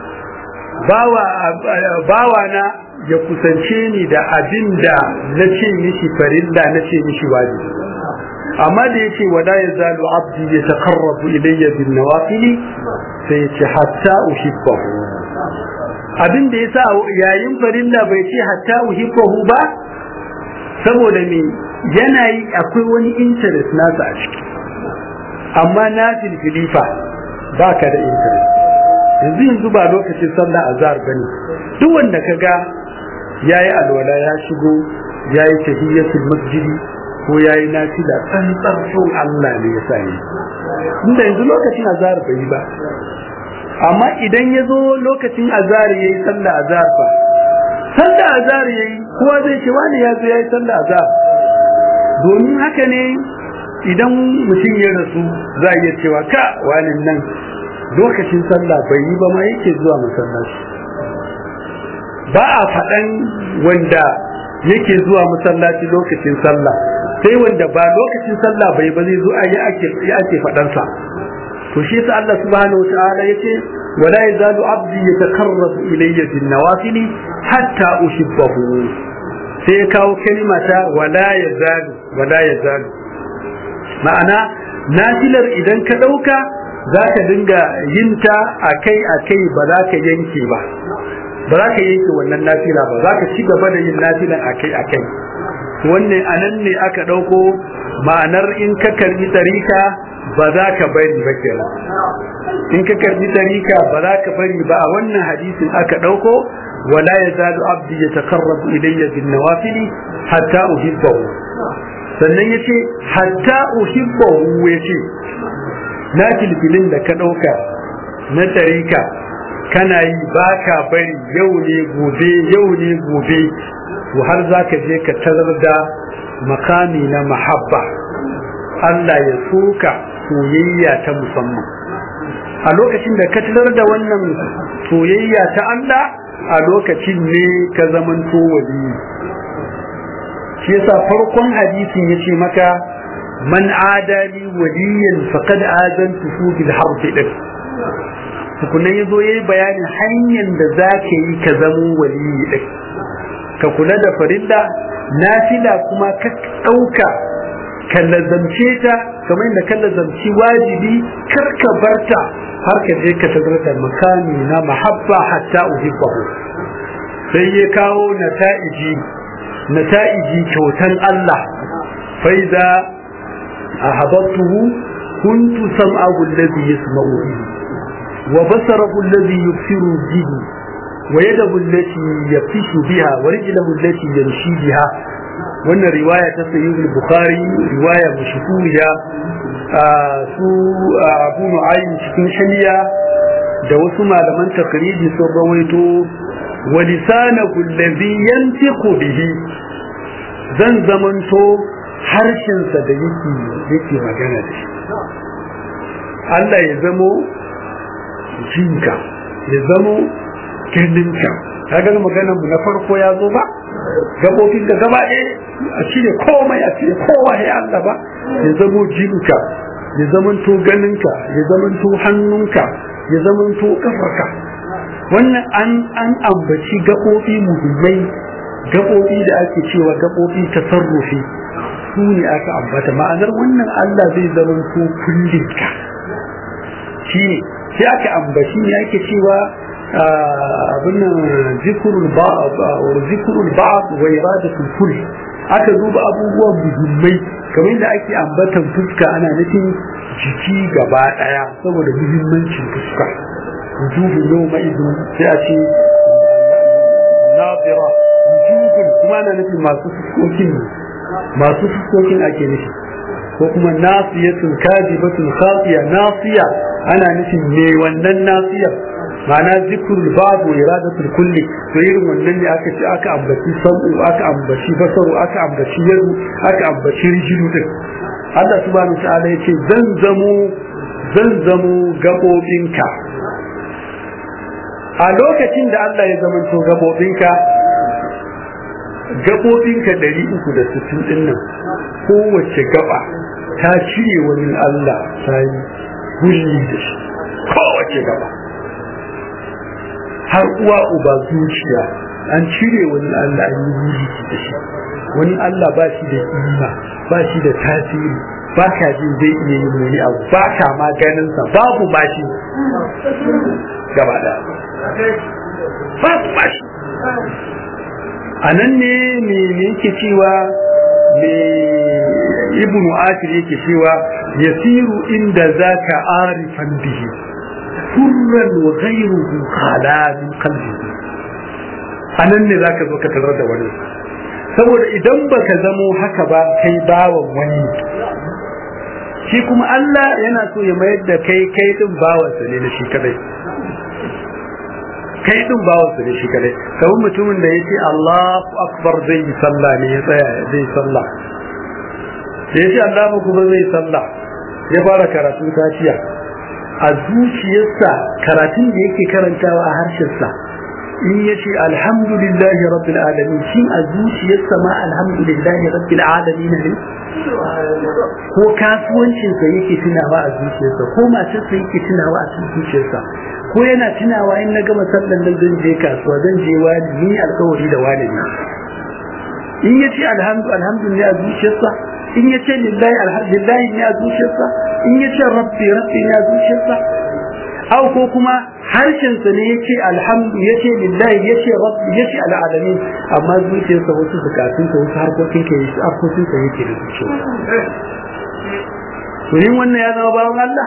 bawa na ya kusance ni da abin da na ce mishi farilla na ce mishi wajibi amma da ya ce wada ya zalu abdi ya takarrabu ilayya bin nawafili sai ya ce hatta uhibbahu abin da ya sa yayin farilla bai ce hatta uhibbahu ba saboda me yana yi akwai wani interest nasa a ciki amma na filfilifa ba ka da interest yanzu yanzu ba lokacin sallah azhar bane duk wanda kaga yayi alwala ya shigo ya yi tahiyyatul masjidi ko ya yi nafila tsantsar son Allah ne ya sa yi inda yanzu lokacin azhar bai yi ba amma idan ya zo lokacin azhar ya yi sallah azhar fa sallah azhar ya yi kowa zai ce wani ya zo ya yi sallah azhar domin haka ne idan mutum ya rasu za a iya cewa ka wani nan lokacin sallah bai yi ba ma yake zuwa masallaci ba a faɗan wanda yake zuwa masallaci lokacin sallah sai wanda ba lokacin sallah bai ba zai zo a yi ake faɗansa to shi yasa Allah subhanahu wa ta'ala yace wala yazalu abdi yatakarrabu ilayya bin nawafili hatta uhibbahu sai ya kawo kalma ta wala yazalu wala yazalu ma'ana nafilar idan ka dauka za ka dinga yin ta akai akai ba za ka yanke ba ba za ka yanke wannan nafila ba za ka ci gaba da yin nafilan akai akai wannan anan ne aka dauko ma'anar in ka karbi tarika ba za ka bari ba kenan in ka karbi tarika ba za ka bari ba a wannan hadisin aka dauko wala yazalu abdi yataqarrabu ilayya bin nawafili hatta uhibbahu sannan yace hatta uhibbahu yace na filfilin da ka dauka na tarika kana yi ba ka bari yau ne gobe yau ne gobe to har za ka je ka tarar da makami na mahabba Allah ya soka soyayya ta musamman a lokacin da ka tarar da wannan soyayya ta Allah a lokacin ne ka zamanto wali shi yasa farkon hadisin yace maka man adali waliyan faqad azantuhu bil harb din tukunan yazo yayi bayanin hanyar da zaka yi ka zamo waliyi din ka kula da farilla nafila kuma ka dauka ka lazamce ta kamar da ka lazamci wajibi kar ka barta har ka je ka tarar da makami na mahabba hatta uhibbahu sai ya kawo nata'iji nata'iji kyautan Allah faiza ahabbtuhu kuntu sam'ahu alladhi yasma'u bihi wa basarahu alladhi yubsiru bihi wa yadahu allati yafishu biha wa rijluhu allati yamshi biha wannan riwaya ta sayyid al-bukhari riwaya mashhuriya su abu nu'aym cikin shaniya da wasu malaman takriji sun rawaito wa lisanahu alladhi yantiqu bihi zan zamanto harshensa da yake yake magana da shi Allah ya zamo jinka ya zamo kirninka kaga maganar mu na farko ya zo ba gabobin da gaba ɗaya a cire komai a cire kowa ya Allah ba ya zamo jinka ya zamanto ganinka ya zamanto hannunka ya zamanto kafarka wannan an an ambaci gaɓoɓi muhimmai gaɓoɓi da ake cewa gaɓoɓi tasarrufi su ne aka ambata ma'anar wannan Allah zai zamanto kullinka shi ne sai aka ambaci ne ake cewa abin nan zikrul ba'd zikrul ba'd wa iradatul kull aka duba abubuwa muhimmai kamar da ake ambatan fuska ana nufin jiki gaba daya saboda muhimmancin fuska wujuhu yawma idin sai a ce nadira wujuhun kuma ana nufin masu fuskokin masu fuskokin ake nufi ko kuma nasiyatun kadibatun khatiya nasiya ana nufin me wannan nasiya ma'ana zikrul babu iradatul kulli to irin wannan ne aka ce aka ambaci sabu aka ambaci basaru aka ambaci yadu aka ambaci rijidu din Allah subhanahu ta'ala yace zan zamo zan zamo gabobinka a lokacin da Allah ya zamanto gabobinka gabobinka 360 din nan kowace gaba ta cire wani Allah ta yi gulli da shi kowace gaba har uwa uba zuciya an cire wani Allah an yi gulli da shi wani Allah ba shi da ima ba shi da tasiri ba ka jin zai iya yin wani abu ba ka ma ganinsa babu ba shi gaba da babu ba shi a nan ne me yake cewa me ibnu asir yake cewa yasiru inda zaka arifan bihi hurran wa ghayruhu khala min qalbihi anan ne zaka zo ka tarar da wani saboda idan baka zamo haka ba kai bawan wani shi kuma Allah yana so ya mayar da kai kai din bawansa ne na shi kadai kai din bawansa ne shi kadai kamar mutumin da yace Allahu akbar zai yi sallah ne ya tsaya zai sallah ya ce Allahu kuma zai sallah ya fara karatun kafiya a zuciyarsa karatun da yake karantawa a harshensa in ya ce alhamdulillahi rabbil alamin shi a zuciyarsa ma alhamdulillahi rabbil alamin ne ko kasuwancinsa yake tunawa a zuciyarsa ko matarsa yake tunawa a zuciyarsa ko yana tunawa in na gama sallan nan zan je kasuwa zan je wani ni alkawari da wani ne in ya ce alhamdulillah a zuciyarsa in ya ce lillahi alhamdulillahi ne a zuciyarsa in ya ce rabbi rabbi ne a zuciyarsa au ko kuma harshensa ne ya ce alhamdu ya ce lillahi ya ce rabbi ya ce al'alamin amma zuciyarsa wasu bukatunsa wasu harkokin ka yi harkokinsa yake da zuciyarsa to yin wannan ya zama bawan Allah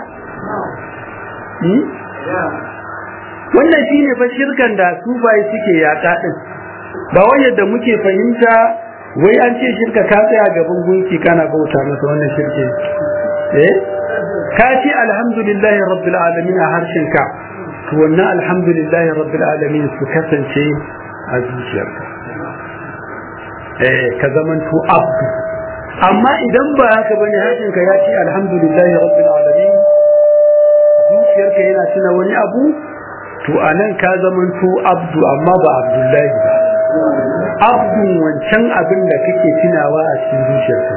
wannan shine fa shirkan da sufaye suke yaƙa din ba wai yadda muke fahimta wai an ce shirka ka tsaya gaban gunki kana bauta masa wannan shirke eh ka ce alhamdulillahi rabbil alamin a harshen ka to wannan alhamdulillahi rabbil alamin su kasance a zuciyarka eh ka zamanto abdu amma idan ba haka bane harshen ka ya ce alhamdulillahi rabbil alamin zuciyarka yana tuna wani abu to anan ka zamanto abdu amma ba abdullahi ba abdun wancan abin da kake tunawa a cikin zuciyarka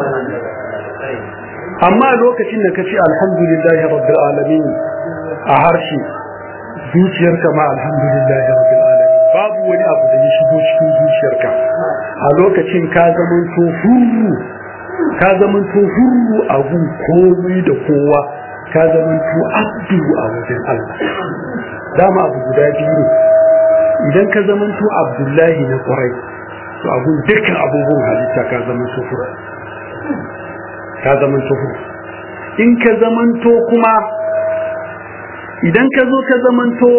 amma lokacin da kace alhamdulillahi rabbil alamin a harshe zuciyarka ma alhamdulillahi rabbil alamin babu wani abu da ya shigo cikin zuciyarka a lokacin ka zaman to hurru ka zaman to hurru a gun komai da kowa ka zaman to abdu a wajen Allah dama abu guda biyu ne idan ka zamanto abdullahi na kwarai to abun dukkan abubuwan halitta ka zamanto fura ka zamanto fura in ka zamanto kuma idan ka zo ka zamanto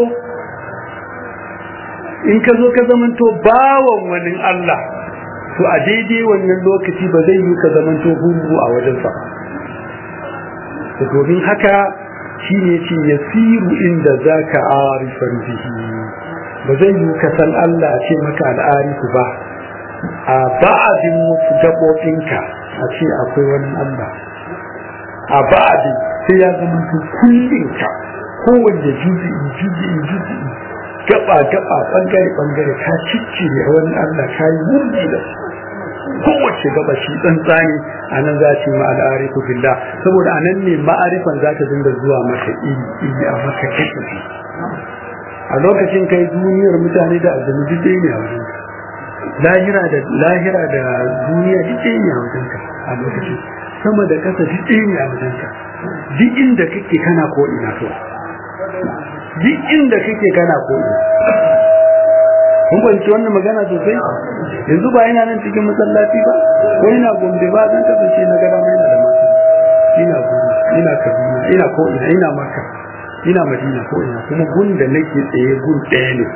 in ka zo ka zamanto bawan wani Allah to a daidai wannan lokaci ba zai yi ka zamanto hungu a wajensa ba domin haka shi ne ce yasiru inda za ka arifan bihi ba zai yi ka san Allah ce maka al'arifu ba a ba'adin wasu gaɓoɓinka a ce akwai wani Allah a ba'adin sai ya zama su kullinka kowanne juzi'i juzi'i juzi'i gaba gaba bangare bangare ka cicci ne wani Allah ka yi wurgi da kowace gaba shi tsantsani a nan za ce ma al'arifu billah saboda a nan ne ma'arifan za ta dinga zuwa maka iri iri a maka kashe a lokacin kai duniyar mutane da aljanu duk ɗaya ne a wajen lahira da lahira da duniya duk ɗaya ne a wajen ka a lokacin sama da ƙasa duk ɗaya ne a wajen ka duk inda kake kana ko ina to duk inda kake kana ko ina kun kwanci wannan magana sosai yanzu ba yana nan cikin masallaci ba ko ina gombe ba zan kasance na gada mai da masu ina gombe ina kaduna ina ko ina ina makka ina madina ko ina kuma gun da nake tsaye gun ɗaya ne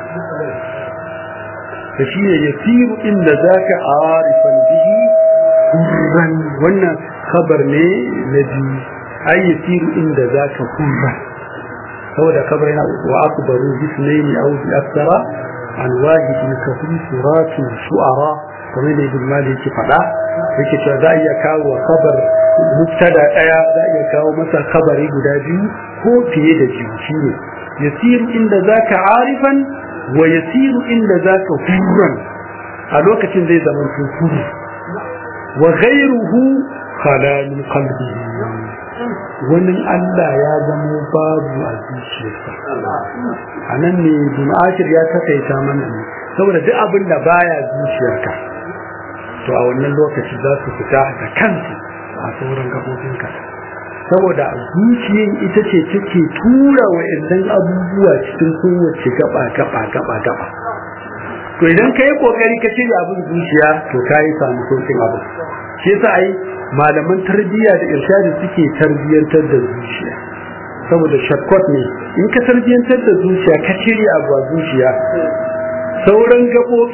da shi ne yasiru inda zaka arifan bihi hurran wannan kabar ne na biyu ai yasiru inda zaka hurran saboda kabar yana wa akbaru bisnaini aw bi aksara an wahidin ka fi suratu shu'ara kamar da ibn malik yake faɗa yake cewa za a iya kawo kabar mubtada daya za a iya kawo masa kabari guda biyu ko fiye da biyu shine yasiru inda zaka arifan wa yasiru inda zaka hurran a lokacin zai zama hurru wa ghayruhu khala min qalbihi wani Allah ya zama babu a zuciyarsa a nan ne bin ashir ya takaita mana ne saboda duk abin da baya zuciyarka to a wannan lokaci za su fita da kansu a sauran gaɓoɓinka saboda zuciyar ita ce take tura wa idan abubuwa cikin kowace gaba gaba gaba gaba to idan ka yi kokari ka cire abin zuciya to ka yi samu sauƙin abu shi yasa ai malaman tarbiyya da irshadi suke tarbiyyantar da zuciya saboda shortcut ne in ka tarbiyyantar da zuciya ka cire abu a zuciya sauran gaɓoɓi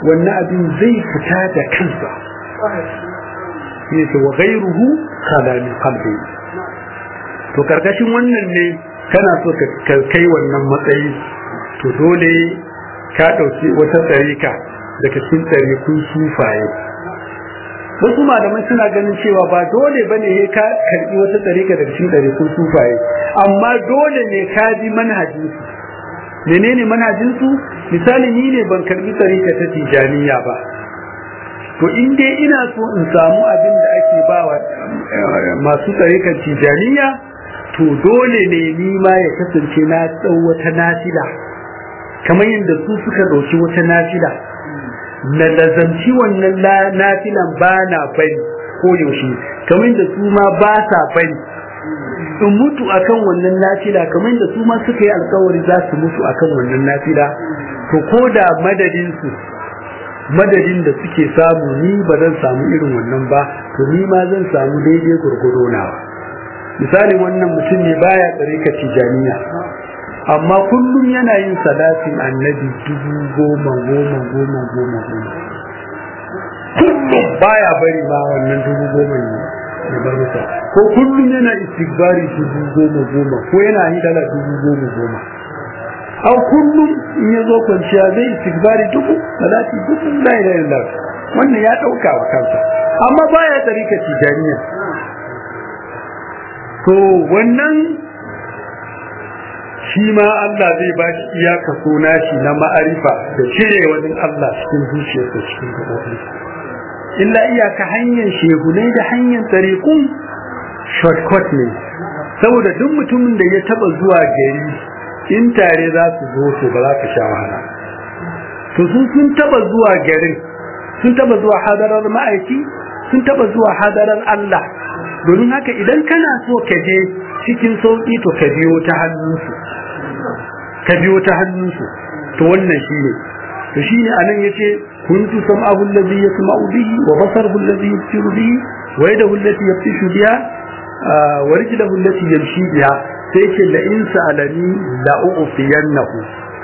wannan abin zai fita da kansa ne ce wa ghairuhu khalani qalbi to karkashin wannan ne kana so ka kai wannan matsayi to dole ka dauki wata tsarika daga cikin tsarikun sufaye wasu malamai suna ganin cewa ba dole bane ne ka karbi wata tsarika daga cikin tsarikun sufaye amma dole ne ka bi manhajin su menene manhajin su misali ni ne ban karbi tsarika ta tijaniya ba to in dai ina so in samu abin da ake bawa masu tsarikan tijaniya to dole ne ni ma ya kasance na tsau wata nafila kamar yadda su suka ɗauki wata nafila na lazamci wannan nafilan ba na bari ko yaushe kamar yadda su ma ba sa bari in mutu akan wannan nafila kamar yadda su ma suka yi alkawari za su mutu akan wannan nafila to ko da madadin su madadin da suke samu ni ba zan samu irin wannan ba to ni ma zan samu daidai gurgudo nawa misalin wannan mutum ne baya tsarika tijaniya amma kullum yana yin salatin annabi dubu goma goma goma goma goma kullum baya bari ma wannan dubu goma ne ya bar masa ko kullum yana istighfari dubu goma goma ko yana hidala dubu goma goma au kullum in ya zo kwanciya zai istighfari dubu salati dubu la ilaha illallah wannan ya dauka wa kansa amma baya tsarika tijaniya to wannan shi ma Allah zai ba shi iya kaso nashi na ma'arifa da cire wani Allah cikin zuciyarsa cikin gaɓoɓi illa iyaka hanyar shehunai da hanyar tsarikun shortcut ne saboda duk mutumin da ya taba zuwa gari in tare za su zo to ba za ka sha wahala to sun sun taba zuwa garin sun taba zuwa hadarar ma'aiki sun taba zuwa hadarar Allah domin haka idan kana so ka je cikin sauki to ka biyo ta hannunsu ka biyo ta hannunsu to wannan shine to shine anan yace kuntu sam'ahu alladhi yasma'u bihi wa basaruhu alladhi yubsiru bihi wa yadahu allati yabtishu biha wa rijluhu allati yamshi biha sai yace la in sa'alani la u'tiyannahu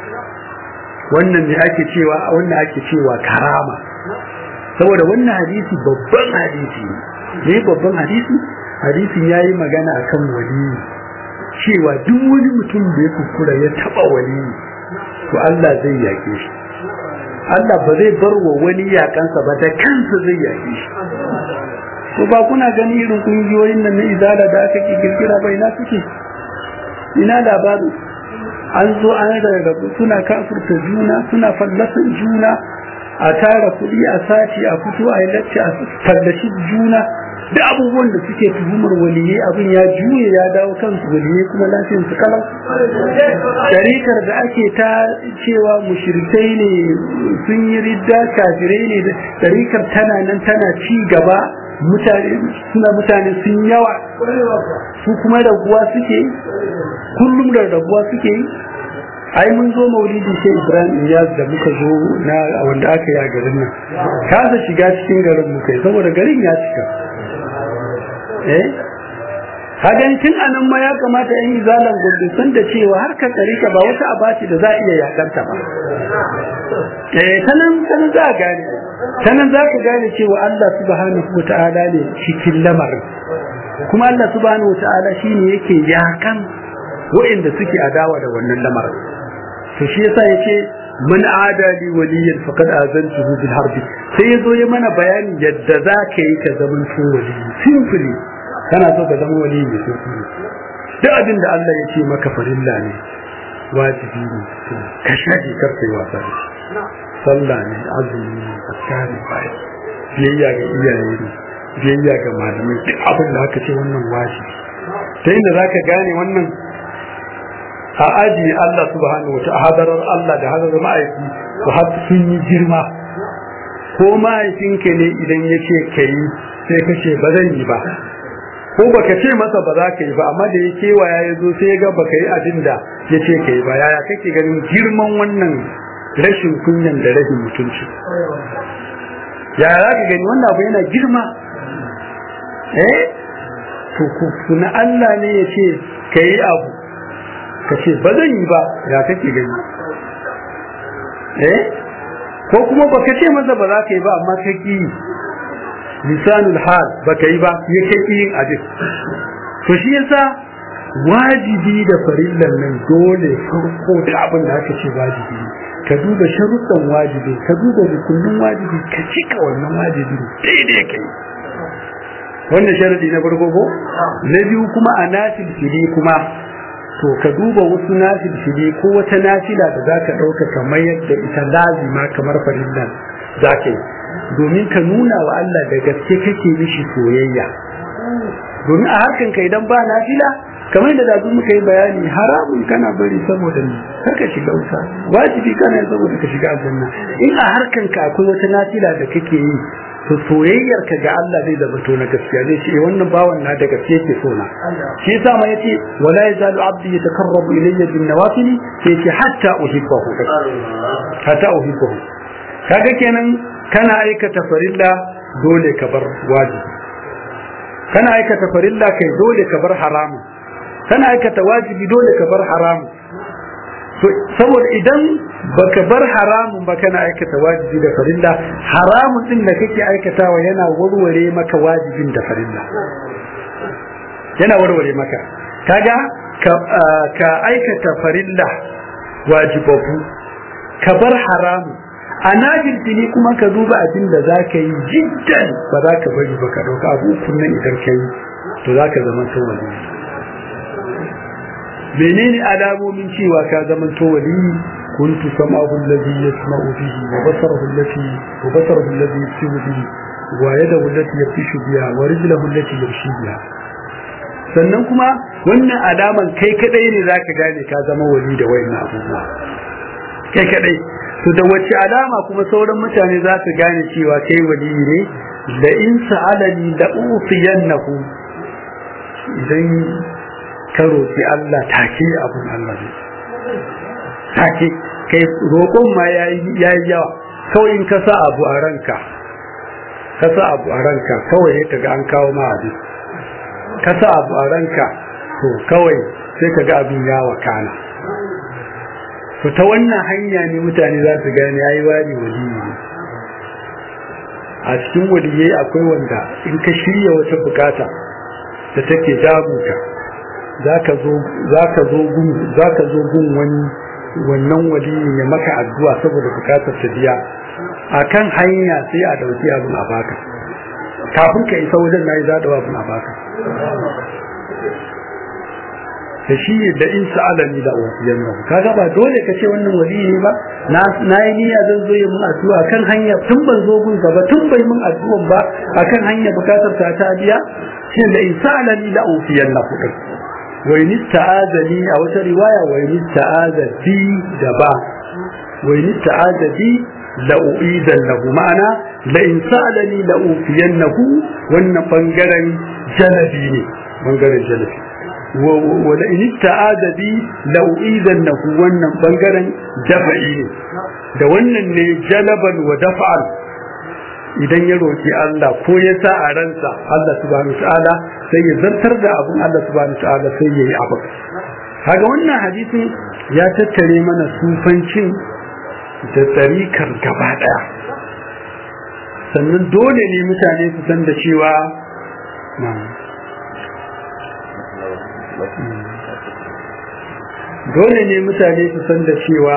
wannan ne ake cewa wannan ake cewa karama saboda wannan hadisi babban hadisi ne babban hadisi hadisin yayi magana akan waliyi cewa duk wani mutum da ya kuskura ya taba waliyi to Allah zai yake shi Allah ba zai bar wa wani yakansa ba da kansa zai yake shi to ba kuna gani irin kungiyoyin nan na izala da aka ki kirkira bai na suke ina labarin an zo an rarrabu suna kafurta juna suna fallasan juna a tara kuɗi a sashi a fito a yi lacce a fallashi juna da abubuwan da suke tuhumar waliyai abin ya juye ya dawo kansu waliyai kuma lafiyar su kalau tarikar da ake ta cewa mushrikai ne sun yi ridda kafirai ne da tarikar tana nan tana ci gaba mutane suna mutane sun yawa su kuma raguwa suke kullum da raguwa suke ai mun zo maulidi sai ibrahim iyaz da muka zo na wanda aka yi a garin nan kasa shiga cikin garin muka yi saboda garin ya cika eh hagan tun anan ma ya kamata yan izalan gudu sun da cewa har ka tsarika ba wata abaci da za a iya yakanta ba eh tanan tanan za a gane tanan za ka gane cewa Allah subhanahu wata'ala ne cikin lamarin kuma Allah subhanahu wata'ala shine yake yakan wa'inda suke adawa da wannan lamarin to shi yasa yace man adali waliyan faqad azantuhu bil harbi sai yazo ya mana bayani yadda za ka yi ka zaman to wali simply kana so ka zama wali ne simply duk abin da Allah ya ce maka farilla ne wajibi ne to ka shaje kar kai wasa da sallah ne azumi ne zakari bai biyayya ga iyaye ne biyayya ga malamai duk abin da aka ce wannan wajibi ta inda zaka gane wannan a aji Allah subhanahu wata hadarar Allah da hadarar ma'aiki su har sun yi girma ko ma'aikinka ne idan ya ce ka yi sai ka ce ba zan yi ba ko baka ce masa ba za ka yi ba amma da ya kewaya ya zo sai ya ga baka yi abin da ya ce ka yi ba yaya kake ganin girman wannan rashin kunyan da rashin mutunci yaya za ka gani wannan abu yana girma eh to kuna Allah ne ya ce ka yi abu ka ce ba zan yi ba ya kake gani eh ko kuma baka ce masa ba za ka yi ba amma ka ki lisanul hal baka yi ba ya kai yin abin to shi yasa wajibi da farillan nan dole farko da abin da aka ce wajibi ka duba sharuɗan wajibi ka duba rukunin wajibi ka cika wannan wajibi daidai kai wannan sharadi na farko ko na biyu kuma a nasil fili kuma to ka duba wasu nasil fili ko wata nafila da za ka ɗauka kamar yadda ita lazima kamar farillan za ka yi domin ka nuna wa Allah da gaske kake mishi soyayya domin a harkan ka idan ba nafila kamar da dazu muka yi bayani haramun kana bari saboda ni kar ka shiga wuta wajibi kana saboda ka shiga aljanna in a harkan ka akwai wata nafila da kake yi to soyayyar ka ga Allah zai zama to na gaskiya zai ce wannan bawan na da gaske yake so na shi yasa ma yace wala yazalu abdi yatakarrabu ilayya bin nawafil sai yace hatta uhibbahu hatta uhibbahu kaga kenan kana aikata farilla dole ka bar wajibi kana aikata farilla kai dole ka bar haramu kana aikata wajibi dole ka bar haramu to saboda idan baka bar haramun ba kana aikata wajibi da farilla haramun din da kake aikatawa yana warware maka wajibin da farilla yana warware maka kaga ka, ka aikata farilla wajibabu ka bar haramun a najirtini kuma ka duba abin da za ka yi jiddan ba za ka bari ba ka ɗauka abu nan idan ka yi to za ka zama to wali menene alamomin cewa ka zama to wali kuntu sam'ahu alladhi yasma'u bihi wa basarahu allati wa basarahu alladhi yasiru bihi wa yadahu allati yafishu biha wa rijluhu allati yamshi biha sannan kuma wannan alaman kai kadai ne zaka gane ka zama wali da wayannan abubuwa kai kadai to da wace alama kuma sauran mutane za su gane cewa kai wali ne da in sa'alani la ufiyannahu idan ka roki Allah take abun Allah ne take kai roƙon ma yayi yawa kawai in ka sa abu a ranka ka sa abu a ranka kawai ya kaga an kawo ma abin ka sa abu a ranka to kawai sai kaga abin ya wakana to ta wannan hanya ne mutane za su gane yayi wani waliyi ne a cikin waliyai akwai wanda in ka shirya wata bukata da take damuka zaka zo zaka zo gun zaka zo gun wani wannan waliyi ya maka addu'a saboda bukatar ta biya akan hanya sai a dauki abin a baka kafin ka isa wajen nayi zadawa abin a baka da shi da in sa'alani da wasiyan nan kaga ba dole ka ce wannan wali ne ba na yi niyya zan zo yi mun addu'a kan hanya tun ban zo gun ba tun bai mun addu'an ba akan hanya bukatar ta ta biya shi da in sa'alani da wasiyan nan kudin wa in ta'azali a wata riwaya wa in ta'azati da ba wa in ta'azati la uidan lahu ma'ana la in sa'alani la ufiyannahu wannan bangaren jalabi ne bangaren jalabi wala in ta'ada bi law idannahu wannan bangaren dafa'i ne da wannan ne jalaban wa dafa'an idan ya roki Allah ko ya sa a ransa Allah subhanahu ta'ala sai ya zartar da abun Allah subhanahu ta'ala sai ya yi abu kaga wannan hadisin ya tattare mana sufancin da tsarikar gaba daya sannan dole ne mutane su san da cewa dole ne mutane su san da cewa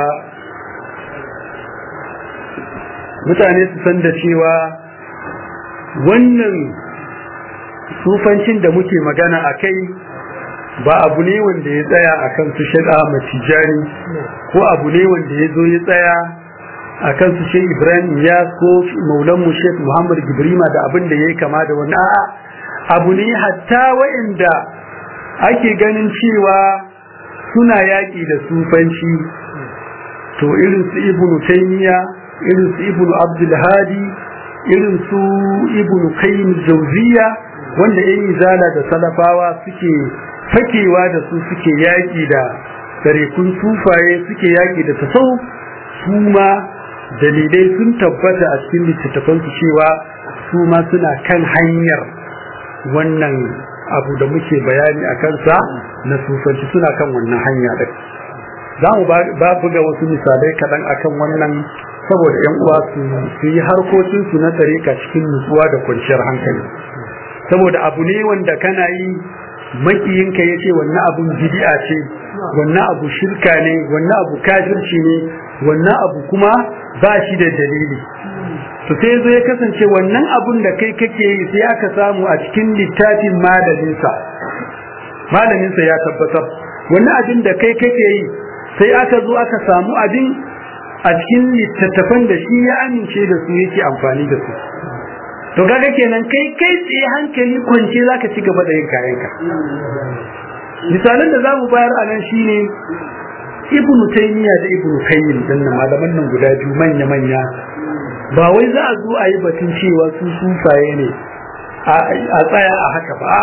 mutane su san da cewa wannan sufancin da muke magana a kai ba abu ne wanda ya tsaya a kan su shaɗa matijani ko abu ne wanda ya zo ya tsaya a kan su shi ibrahim ya ko maulan mu shek muhammad gibrima da abin da ya yi kama da wani a'a abu ne hatta wa'inda ake ganin cewa suna yaƙi da sufanci to irin su ibnu taymiya irin su ibnu abdul hadi irin su ibnu qayyim jawziya wanda yan izala da salafawa suke fakewa da su suke yaƙi da tarikun sufaye suke yaƙi da tasawuf su ma dalilai sun tabbata a cikin littattafansu cewa su ma suna kan hanyar wannan abu da muke bayani a kansa na sufanci suna kan wannan hanya ɗin za mu ba buga wasu misalai kaɗan akan wannan saboda yan uwa su yi harkokinsu na tsareka cikin nutsuwa da kwanciyar hankali saboda abu ne wanda kana yi makiyinka ya ce wannan abun bid'a ce wannan abu shirka ne wannan abu kafirci ne wannan abu kuma ba shi da dalili to sai zo ya kasance wannan abun da kai kake yi sai aka samu a cikin littafin malaminsa malaminsa ya tabbatar wannan abin da kai kake yi sai aka zo aka samu abin a cikin littattafan da shi ya amince da su yake amfani da su to kaga kenan kai kai tsaye hankali kwance zaka ci gaba da yin kayanka misalan da zamu bayar a nan shine ibn taymiya da ibn qayyim dan malaman nan guda biyu manya manya ba wai za a zo a yi batun cewa su sufaye ne a tsaya a haka ba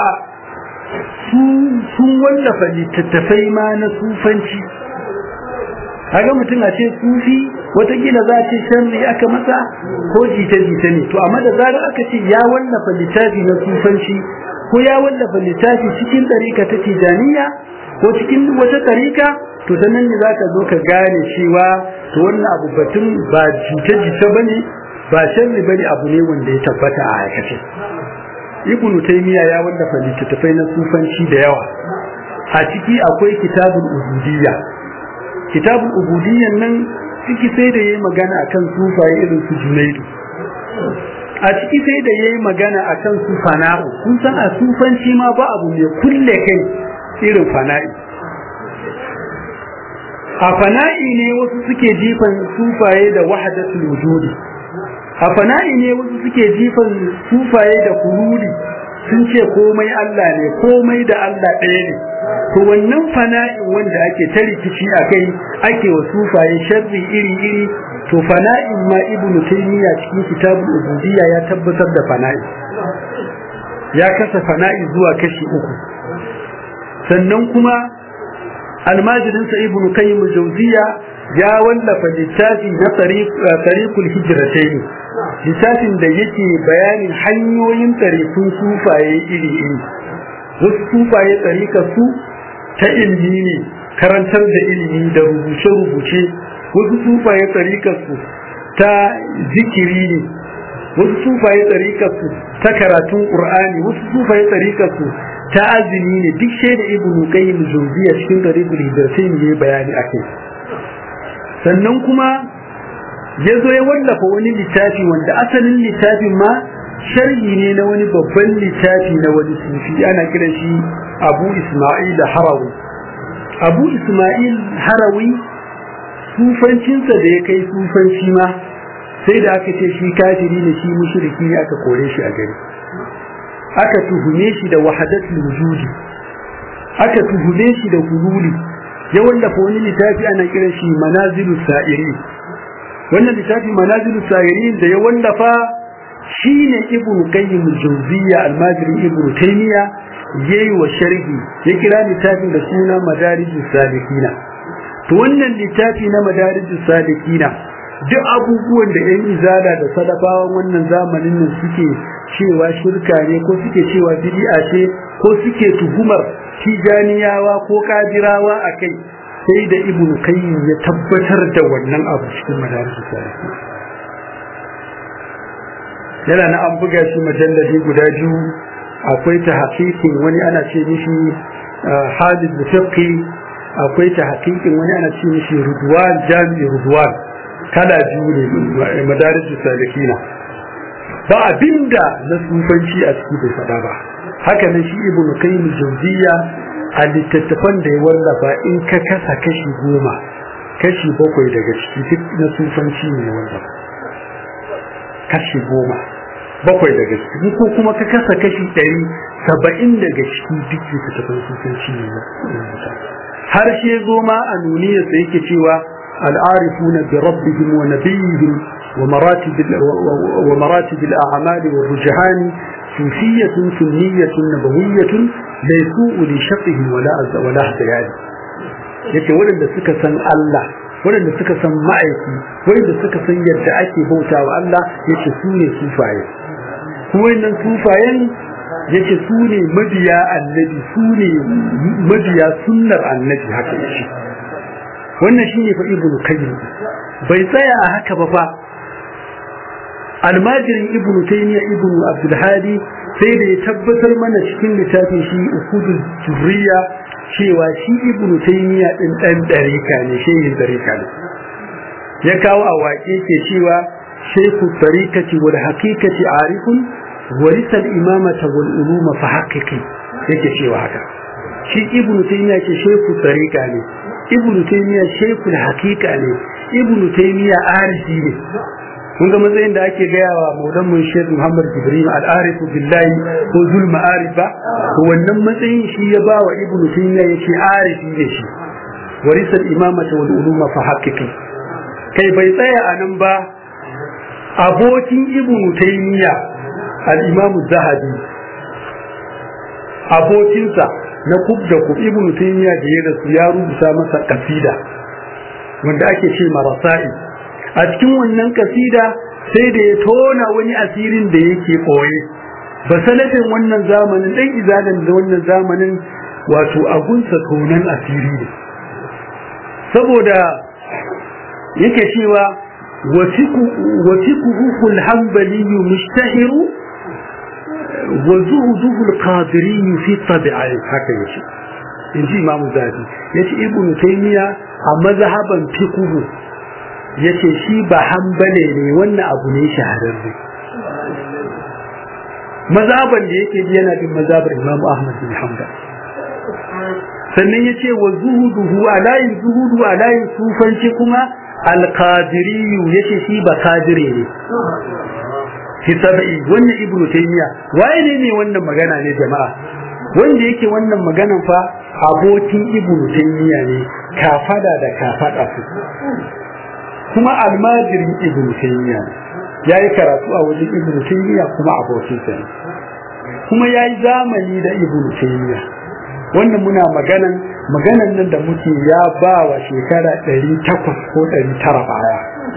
sun wallafa littattafai ma na sufanci kaga mutum a ce sufi watakila za a ce sharri aka masa ko jita-jita ne to amma da zarar aka ce ya wallafa littafi na sufanci ko ya wallafa littafi cikin ɗarika ta tijaniya ko cikin wata ɗarika to ta nan ne za ka zo ka gane cewa to wannan abu batun ba jita-jita ba ne ba sharri ba ne abu ne wanda ya tabbata a aikace ibnu taymiya ya wallafa littattafai na sufanci da yawa a ciki akwai kitabul ubudiyya kitabul ubudiyyan nan ciki sai da yayi magana akan sufaye irin su junaidu a ciki sai da yayi magana akan su fana'u kun san a sufanci ma ba abu mai kulle kai irin fana'i a fana'i ne wasu suke jifan sufaye da wahdatul wujudi a fana'i ne wasu suke jifan sufaye da kululi sun ce komai Allah ne komai da Allah ɗaya ne to wannan fana'in wanda ake ta rikici a kai ake wa sufaye sharri iri iri to fana'in ma ibnu taymiya cikin kitabul ubudiyya ya tabbatar da fana'i ya kasa fana'i zuwa kashi uku sannan kuma almajirinsa ibnu qayyim al-jawziyya ya wallafa littafi na tariqul hijratayn littafin da yake bayanin hanyoyin tarikun sufaye iri iri wasu sufaye tsarikar su ta ilimi ne karantar da ilimi da rubuce-rubuce wasu sufaye tsarikar su ta zikiri ne wasu sufaye tsarikar su ta karatun qur'ani wasu sufaye tsarikar su ta azumi ne duk shaida ibnu qayyim jawziya cikin tariqul hidayatain ne bayani akai sannan kuma ya zo ya wallafa wani littafi wanda asalin littafin ma sharhi ne na wani babban littafi na wani sufi ana kiran shi abu isma'il harawi abu isma'il harawi sufancinsa da ya kai sufanci ma sai da aka ce shi kafiri ne shi mushriki ne aka kore shi a gari aka tuhume shi da wahadatul wujudi aka tuhume shi da hululi ya wallafa wani littafi ana kiran shi manazilu sa'iri wannan littafi manazilu sa'iri da ya wallafa shine ibn qayyim al-jawziyya al-majri ibn taymiya yayi wa sharhi ya kira littafin da suna madarijus salikina to wannan littafi na madarijus salikina duk abubuwan da yan izala da sadafawan wannan zamanin nan suke cewa shirka ne ko suke cewa bid'a ce ko suke tuhumar tijaniyawa ko kadirawa akai sai da ibnu qayyim ya tabbatar da wannan abu cikin madarijus salikina yana na an buga shi majalladi guda biyu akwai ta hakikin wani ana ce mishi hadid fiqi akwai ta hakikin wani ana ce mishi rudwan jami'i rudwan kala biyu ne madarijus salikina ba abinda na sufanci a ciki bai faɗa ba haka nan shi ibn qayyim jawziya a littattafan da ya wallafa in ka kasa kashi goma kashi bakwai daga ciki duk na sufanci ne ya wallafa kashi goma bakwai daga ciki ko kuma ka kasa kashi ɗari saba'in daga ciki duk littattafan sufanci ne har shi zo ma a nuniyarsa yake cewa العارفون بربهم ونبيهم ومراتب ومراتب الأعمال والرجحان صوفية سنية نبوية ليسوء لشقهم ولا ولا احتياج yake waɗanda suka san Allah waɗanda suka san ma'aiki waɗanda suka san yadda ake bauta wa Allah yace su ne sufaye kuma wannan sufayen yace su ne mabiya annabi su ne mabiya sunnar annabi haka yace wannan shine fa ibnu qayyim bai tsaya a haka ba fa almajirin ibnu taymiya ibnu abdul hadi sai da ya tabbatar mana cikin littafin shi ukudul jurriya cewa shi ibnu taymiya din dan dariƙa ne shehin dariƙa ne ya kawo a waƙe ke cewa shaykhu tariqati wal haqiqati arifun warisa al imamata wal uluma fa haqiqi yake cewa haka shi ibnu taymiya ce shaykhu tariqa ne ibnu taymiya shaykhu al haqiqa ne ibnu taymiya arifi ne kun ga matsayin da ake gaya wa maulan mun shek muhammad jibril al-arifu billahi ko zul ma'arifa to wannan matsayin shi ya ba wa ibnu taymiya yace arifi ne shi warisa al-imamata wal uluma fa haqiqi kai bai tsaya a nan ba abokin ibnu taymiya al-imam zahabi abokinsa na kub da kub ibnu taymiya da ya rasu ya rubuta masa kasida wanda ake ce marasai a cikin wannan kasida sai da ya tona wani asirin da yake ɓoye ba sanadin wannan zamanin ɗan izalan da wannan zamanin wato agunsa tonan asiri ne saboda yake cewa wasiku hanbali mushtahiru wa zuhuduhu alqadiri fi tabi'ai haka yace inji imamu zafi yace ibnu taymiya a mazhaban fiqh yace shi ba hambale ne wannan abu ne shahararre mazaban da yake ji yana bin mazabar Imam Ahmad bin Hanbal sannan yace wa zuhuduhu alayin zuhudu alayin sufanci kuma al-qadiri yace shi ba kadire ne fi sabai wannan ibnu taymiya waye ne ne wannan magana ne jama'a wanda yake wannan maganan fa abokin ibnu taymiya ne kafada da kafada su kuma almajirin ibn taymiya yayi karatu a wajen ibn taymiya kuma abokin sa ne kuma yayi zamani da ibn taymiya wannan muna maganan maganan nan da muke ya ba wa shekara 800 ko 900 baya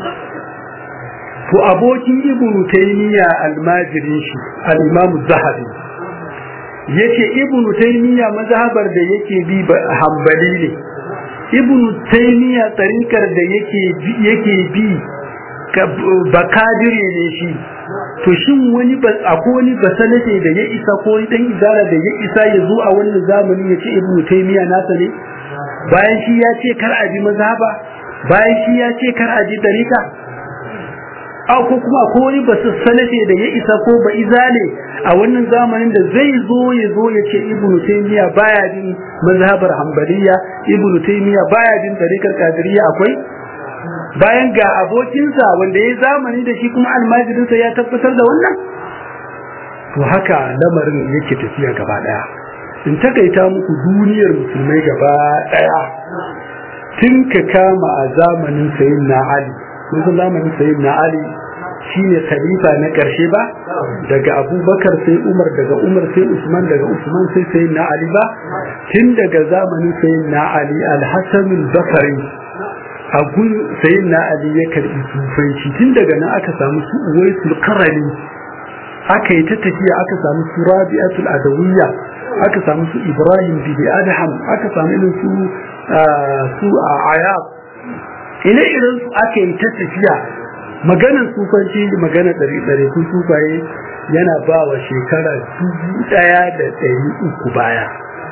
to abokin ibn taymiya almajirin shi al-imam zahabi yace ibn taymiya mazhabar da yake bi hanbali ne ibn taymiya tarikar da yake yake bi bakadire ne shi to shin wani ba akwai wani basalate da ya isa ko dan izara da ya isa ya zo a wannan zamani ya ce ibn taymiya nasa ne bayan shi ya ce kar a bi mazhaba bayan shi ya ce kar a ji tarika a ko kuma ko wani basalate da ya isa ko ba izale a wannan zamanin da zai zo ya zo ya ce ibnu taymiya baya bin mazhabar hanbaliya ibnu taymiya baya bin tarikar qadiriyya akwai bayan ga abokinsa wanda ya zamani da shi kuma almajirinsa ya tabbatar da wannan to haka lamarin yake tafiya gaba daya in takaita muku duniyar musulmai gaba daya tun ka kama a zamanin sayyidina ali kun san zamanin sayyidina ali shine khalifa na karshe ba daga abubakar sai umar daga umar sai usman daga usman sai sai na ali ba tun daga zamanin sai na ali alhassan al-basri a gun sai na ali ya karbi sufanci tun daga nan aka samu su uwaisul qarani aka yi ta tafiya aka samu su rabi'atul adawiyya aka samu su ibrahim bin adham aka samu irin su su ayab ire iren su aka yi ta tafiya maganar sufanci magana ɗari ɗari kun sufaye yana ba wa shekara dubu ɗaya da ɗari uku baya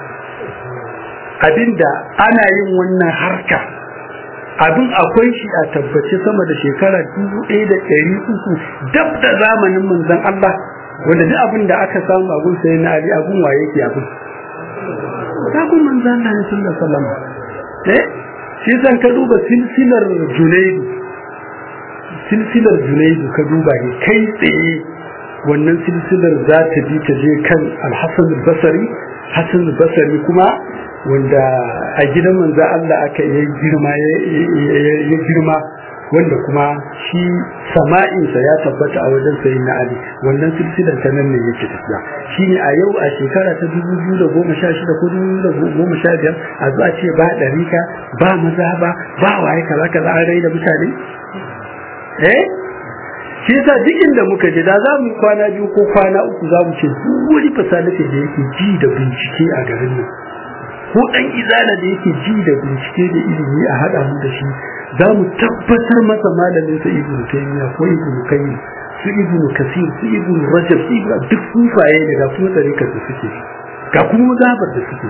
abinda ana yin wannan harka abin akwai shi a tabbace sama da shekara dubu ɗaya da ɗari uku dab da zamanin manzon Allah wanda duk abin da aka samu a gun sai na Ali abun waye ke abin sabon manzon Allah ne sallallahu alaihi wasallam eh shi zan ka duba silsilar Junaidu silsilar junaidu ka duba ne kai tsaye wannan silsilar za ta bi ta je kan alhassan basari hassan basari kuma wanda a gidan manzo Allah aka yi girma ya girma wanda kuma shi sama'insa ya tabbata a wajen sayi na Ali wannan silsilar ta nan ne yake tafiya shi ne a yau a shekara ta dubu biyu da goma sha shida ko dubu da goma sha biyar a zuwa ce ba ɗarika ba maza ba ba waye kaza kaza an rai da mutane eh shi yasa duk inda muka je da za mu kwana biyu ko kwana uku za mu ce duk wani fasalace da yake ji da bincike a garin nan ko dan izala da yake ji da bincike da ilimi a hada mu da shi za mu tabbatar masa malamin sa ibnu taymiya ko ibnu qayyim su ibnu kasir su ibnu rajab su ibnu duk sufaye ne ga kuma tarikar da suke ga kuma zabar da suke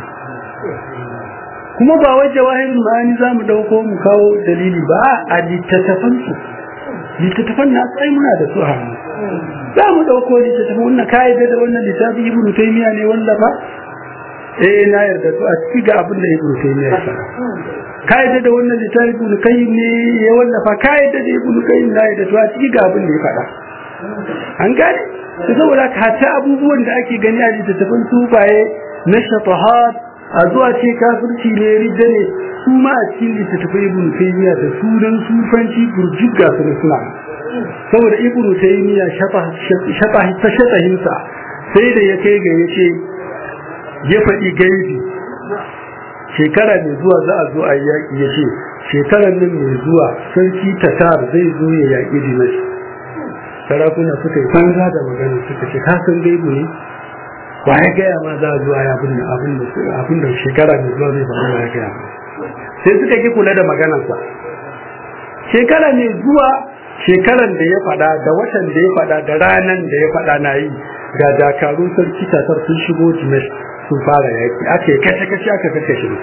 kuma ba wai jawahirul ma'ani za mu dauko mu kawo dalili ba a littattafan su littattafan na sai muna da su a hannu za mu dauko littattafan wannan kai da wannan littafi ibnu taymiya ne wanda ba eh na yarda to a ciki ga abin da ibnu taymiya ya faɗa kai da wannan littafi ibnu kayyim ne ya wallafa kai da ibnu kayyim na yarda to a ciki ga abin da ya faɗa an gane to saboda ka ta abubuwan da ake gani a littattafan sufaye na shatahat a zuwa ce kafirci ne ridda ne su ma a cikin littattafai ibnu taymiya da sunan sufanci burjigga su ne suna saboda ibnu taymiya shafa shafa ta shatahinsa sai da ya kai ga yace ya faɗi gaibi shekara mai zuwa za a zo a yaƙi ya ce shekarar nan mai zuwa sarki tatar zai zo ya yaƙi dimash sarakuna suka yi banza da magana suka ce ka san gaibu ne wa ya gaya ma za a zo a yi abin da shekara mai zuwa zai faru ya gaya ma sai suka ki kula da maganarsa shekara mai zuwa shekaran da ya faɗa da watan da ya faɗa da ranan da ya faɗa na yi ga dakarun sarki tatar sun shigo dimash sun fara yaki ake kashe kashe aka kashe shi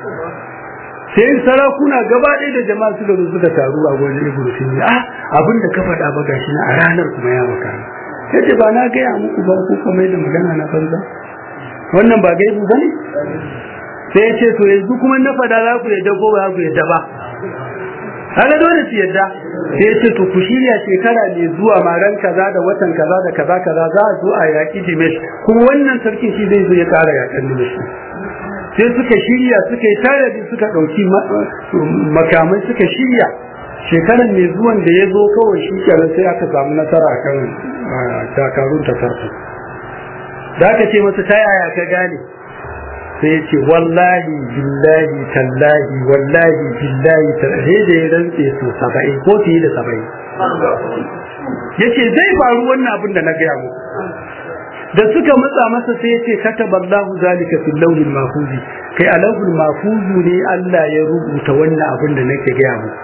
sai sarakuna gaba ɗaya da jama'a suka zo suka taru a gwajin ibnu taymiya ah abin da ka faɗa ba gashi na a ranar kuma ya maka yace ba na gaya muku ba ku kamar da magana na banza wannan ba gaibu bane sai yace to yanzu kuma na faɗa za ku yadda ko ba za ku yadda ba kaga dole su yadda sai yace to ku shirya shekara mai zuwa maran kaza da watan kaza da kaza kaza za a zo a yaƙi Dimesh kuma wannan sarkin shi zai zo ya ƙara yaƙan Dimesh sai suka shirya suka yi tanadi suka ɗauki makamai suka shirya shekaran mai zuwan da ya zo kawai shi kenan sai aka samu nasara kan dakarun ta farko da aka ce masa ta yaya ka gane sai ce wallahi billahi tallahi wallahi billahi tallahi da ya rantse su saba'in ko fiye da saba'in yace zai faru wannan abin da na gaya muku da suka matsa masa sai yace kataballahu zalika fil lawhil mahfuzi kai a lawhil mahfuzu ne Allah ya rubuta wannan abin da nake gaya muku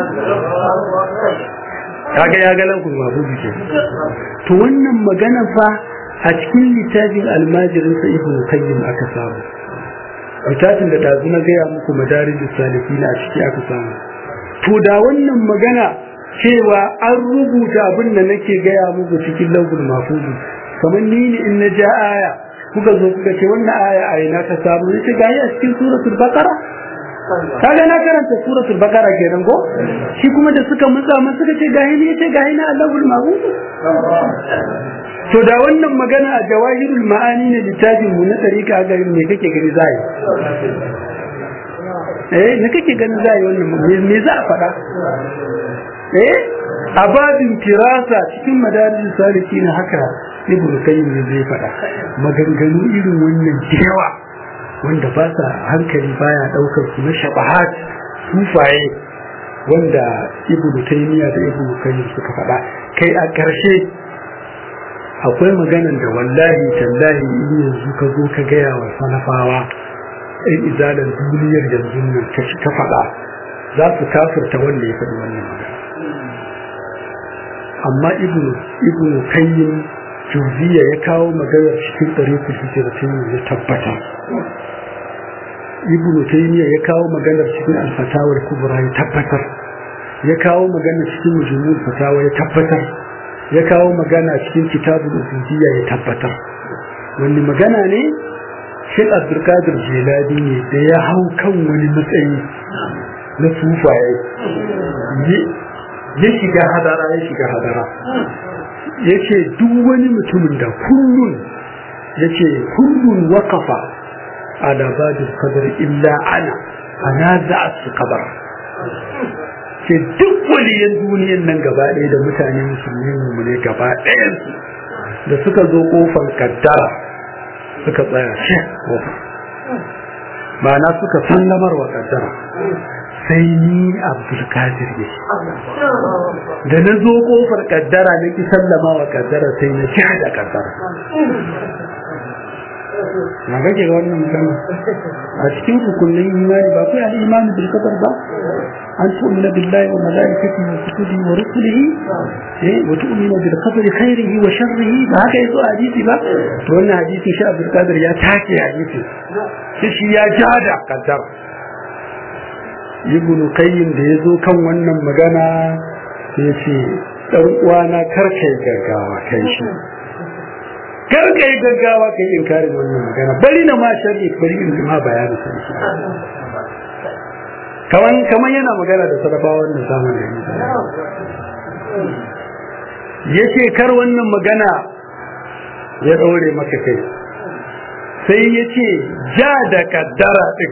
kaga ya ga lawhil mahfuzi ke to wannan magana fa a cikin littafin almajirin sa ibnu qayyim aka samu littafin da dazu na gaya muku madarijus salikin a ciki aka samu to da wannan magana cewa an rubuta abin da nake gaya muku cikin lawhil mahfuzi kamar ni ne in na ja aya kuka zo kuka ce wannan aya a ina ka samu yace ga a cikin suratul baqara kaga na karanta suratul baqara kenan ko shi kuma da suka mutsa masa suka ce gahi ne yace gahi na Allahul mahfuz to da wannan magana a jawahirul ma'ani ne littafin mu na tarika ga me kake gani zai eh me kake gani zai wannan me za a faɗa eh a babin firasa cikin madarijin saliki na haka ibnu kayyim ne zai faɗa maganganu irin wannan yawa wanda ba sa hankali baya daukar su na shabahat sufaye wanda ibnu taymiya da ibnu kayyim suka faɗa kai a ƙarshe akwai maganan da wallahi tallahi in yanzu ka zo ka gaya wa salafawa in izalar duniyar yanzu nan ka faɗa za su kafirta wanda ya faɗi wannan magana amma ibnu ibnu kayyim juziya ya kawo magana cikin ɗariku hijiratin ya tabbata ibnu taymiya ya kawo maganar cikin alfatawar kubra ya tabbatar ya kawo magana cikin mujmul fatawa ya tabbatar ya kawo magana cikin kitabul ubudiyya ya tabbatar wani magana ne Sheikh Abdulkadir Jilani ne da ya hau kan wani matsayi na sufaye ya shiga hadara ya shiga hadara ya ce duk wani mutumin da kullun ya ce kullun wakafa a labadin kadar illa ana ana za a su kabar ce duk waliyan duniyan nan gaba ɗaya da mutane musulmi mu ne gaba ɗayansu da suka zo kofar kaddara suka tsaya shi kofa ma'ana suka sallamar wa kaddara sai ni abdulkadir ne da na zo kofar kaddara na ki sallama wa kaddara sai na ci da kaddara na kake ga wannan magana a cikin hukunin imani ba kai al-imani bil qadar ba an tu'mina billahi wa malaikatihi wa kutubihi wa rusulihi eh wa tu'mina bil qadari khairihi wa sharrihi ba haka yazo a hadisi ba to wannan hadisi shi Abdul Qadir ya take hadisi shi shi ya jada qaddar ibn qayyim da yazo kan wannan magana sai ce dan uwana karkai gaggawa kai shi karkai gaggawa kai inkarin wannan magana bari na ma sharri bari in ma bayani sai kaman kaman yana magana da sadafawa wannan zamanin yace kar wannan magana ya daure maka kai sai yace ja da kaddara din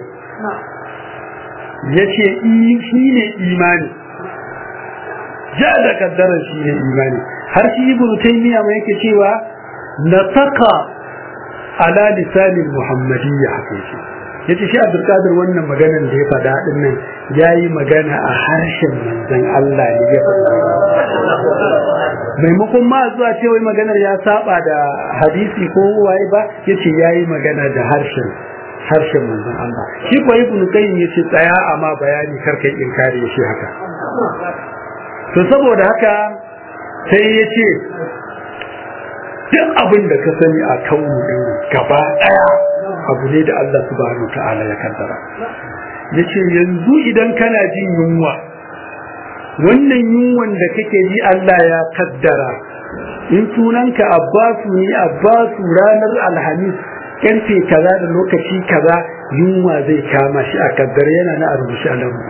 yace shi ne imani ja da kaddara shi ne imani har shi ibnu taymiya mai yake cewa nataka ala lisanin muhammadiyya haka yake yace shi Abdul Qadir wannan maganar da ya faɗa din nan yayi magana a harshen manzon Allah ne ya faɗa maimakon ma zuwa ce wai maganar ya saba da hadisi ko waye ba yace yayi magana da harshen harshen manzon Allah shi ko ibn qayyim yace tsaya amma bayani karkai inkari yace haka to saboda haka sai yace duk abin da ka sani a kaunu din gaba daya abu ne da Allah subhanahu ta'ala ya kaddara yace yanzu idan kana jin yunwa wannan yunwan da kake ji Allah ya kaddara in sunanka Abbasu ne Abbasu ranar Alhamis karfe kaza da lokaci kaza yunwa zai kama shi a kaddara yana na rubuce a nan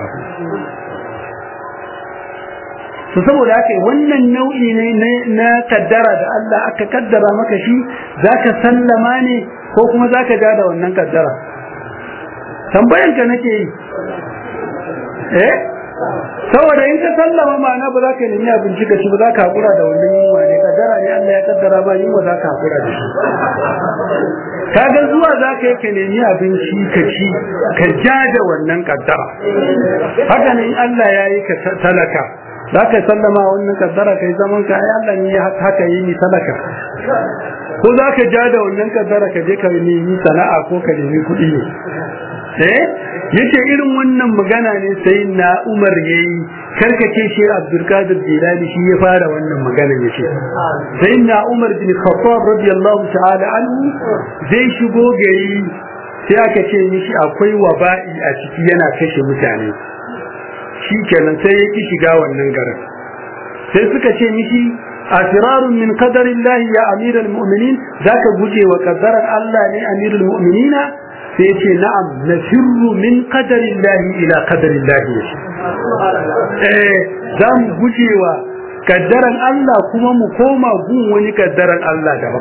su saboda haka wannan nau'i ne na kaddara da Allah aka kaddara maka shi zaka sallama ne ko kuma zaka ja da wannan kaddara tambayan ka nake yi eh saboda in ka sallama ma'ana ba za ka nemi abinci ka ci ba za ka hakura da wannan yunwa ne kaddara ne Allah ya kaddara ba yunwa za ka hakura da shi kaga zuwa za ka yi ka nemi abinci ka ci ka ja da wannan kaddara haka ne Allah ya yi ka talaka za ka sallama wannan kaddara kai zaman ka ai Allah ne haka yi ni talaka ko za ka ja da wannan kaddara ka je ka nemi sana'a ko ka nemi kuɗi ne eh yace irin wannan magana ne sai na Umar yayi karkace shi Abdul Qadir Jilani shi ya fara wannan magana yace sai na Umar bin Khattab radiyallahu ta'ala anhu zai shigo gari sai aka ce mishi akwai waba'i a ciki yana kashe mutane shi kenan sai ya ki shiga wannan garin sai suka ce mishi asirarun min qadarillahi ya amiral mu'minin zaka guje wa qadarar Allah ne amirul mu'minina sai ya ce na'am nafirru min qadarillahi ila qadarillahi eh za mu guje wa kaddaran Allah kuma mu koma gun wani kaddaran Allah da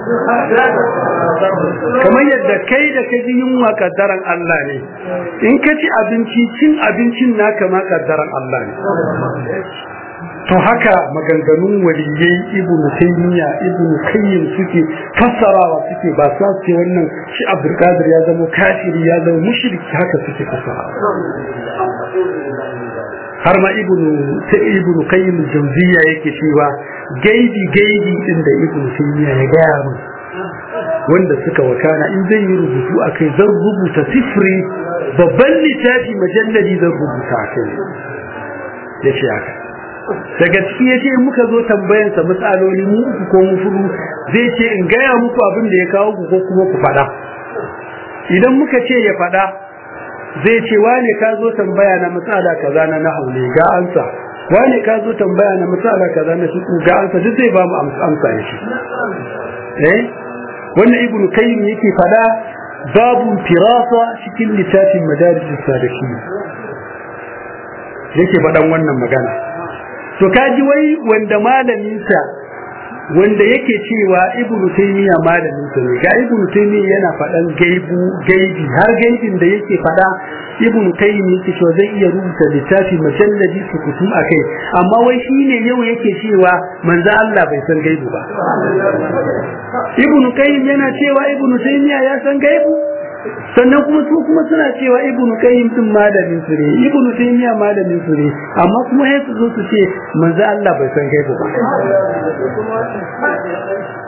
kamar yadda kai da ka ji yunwa kaddaran Allah ne in ka ci abinci cin abincin naka ma kaddaran Allah ne to haka maganganun waliyai ibnu taymiya ibnu qayyim suke fassarawa suke ba sa ce wannan shi abdul qadir ya zama kafiri ya zama mushriki haka suke fassara har ma ibnu ta ibnu qayyim jawziya yake cewa gaibi gaibi din da ibnu taymiya ya gaya mu wanda suka wakana in zan yi rubutu akai zan rubuta sifri babban littafi majalladi zan rubuta akai yace haka daga ciki yace in muka zo tambayan sa matsaloli mu uku ko mu fudu zai ce in gaya muku abin da ya kawo ku ko kuma ku fada idan muka ce ya fada zai ce wane ka zo tambaya na matsala kaza na nahu ne ga ansa wane ka zo tambaya na matsala kaza na shiku ga ansa duk zai ba mu amsa ne shi eh wannan ibnu kayyim yake fada babu firasa cikin littafin madarijus salikin yake fadan wannan magana to kaji wai wanda malamin sa wanda yake cewa ibnu taymiya malamin sa ne ga ibnu taymiya yana fadan gaibu gaibi har gaibin da yake fada ibnu tayyim yake cewa zai iya rubuta littafi majalladi su kutum akai amma wai shine yau yake cewa manzo Allah bai san gaibu ba ibnu qayyim yana cewa ibnu taymiya ya san gaibu sannan kuma su kuma suna cewa ibnu qayyim din malamin su ne ibnu taymiya malamin su ne amma kuma sai su zo su ce manzo Allah bai san gaibu ba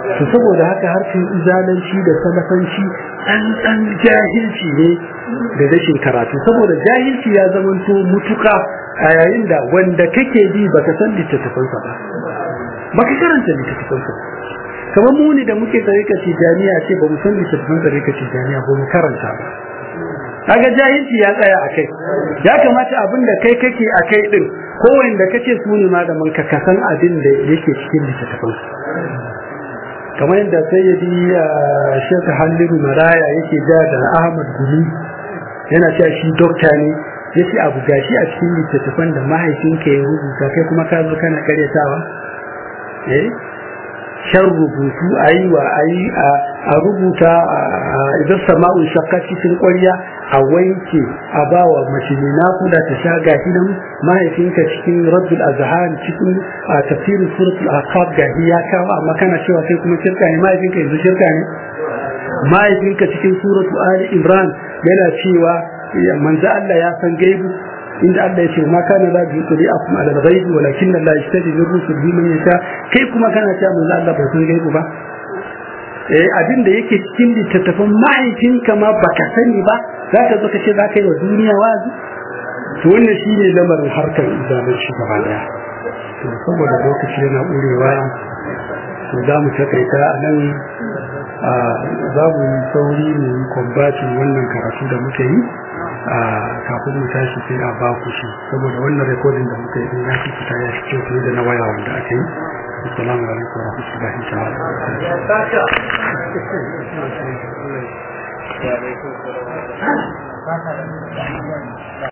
to saboda haka harkar izalanci da salafanci an dan jahilci ne da rashin karatu saboda jahilci ya zamanto mutuka a yayin da wanda kake bi baka san littattafansa ba baka karanta littattafansa kamar mu ne da muke tsarika tijaniya ce ba mu san littattafan tsarika tijaniya ba mu karanta ba kaga jahilci ya tsaya a kai ya kamata abin da kai kake a kai din ko wanda kace su ne malaman ka kasan abin da yake cikin littattafan kamar yadda sayyidi Sheikh Halliru Maraya yake ja da Ahmad Gumi yana cewa shi dokta ne yace abu gashi a cikin littattafan da mahaifinka ya rubuta kai kuma ka zo kana karyatawa eh shan rubutu a yi wa a yi a rubuta idan sama'un shakka cikin ƙwarya a wanke a ba wa mace mai nakuda ta sha gashi nan mahaifinka cikin rabbul azhar cikin tafsirin suratul ahqaf gashi ya kawo amma kana cewa kai kuma shirka ne mahaifinka yanzu shirka ne mahaifinka cikin suratul ali imran yana cewa manzo Allah ya san gaibu inda Allah ya ce ma kana la bi quli akum ala al-ghaib walakin Allah yastadi min rusulihi man yasha kai kuma kana cewa manzo Allah bai san gaibu ba eh abin da yake cikin littattafan mahaifinka ma baka sani ba za ka zo ka ce za ka yi wa duniya wazi to wannan shine lamarin harkar izalar shi gaba daya to saboda lokaci yana ƙurewa to za mu takaita a nan za mu yi sauri mu yi kwambacin wannan karatu da muka yi kafin mu tashi sai a ba ku shi saboda wannan rekodin da muka yi ya fi fita ya fi kyau fiye da na waya wanda aka yi assalamu alaikum wa rahmatullahi ta'ala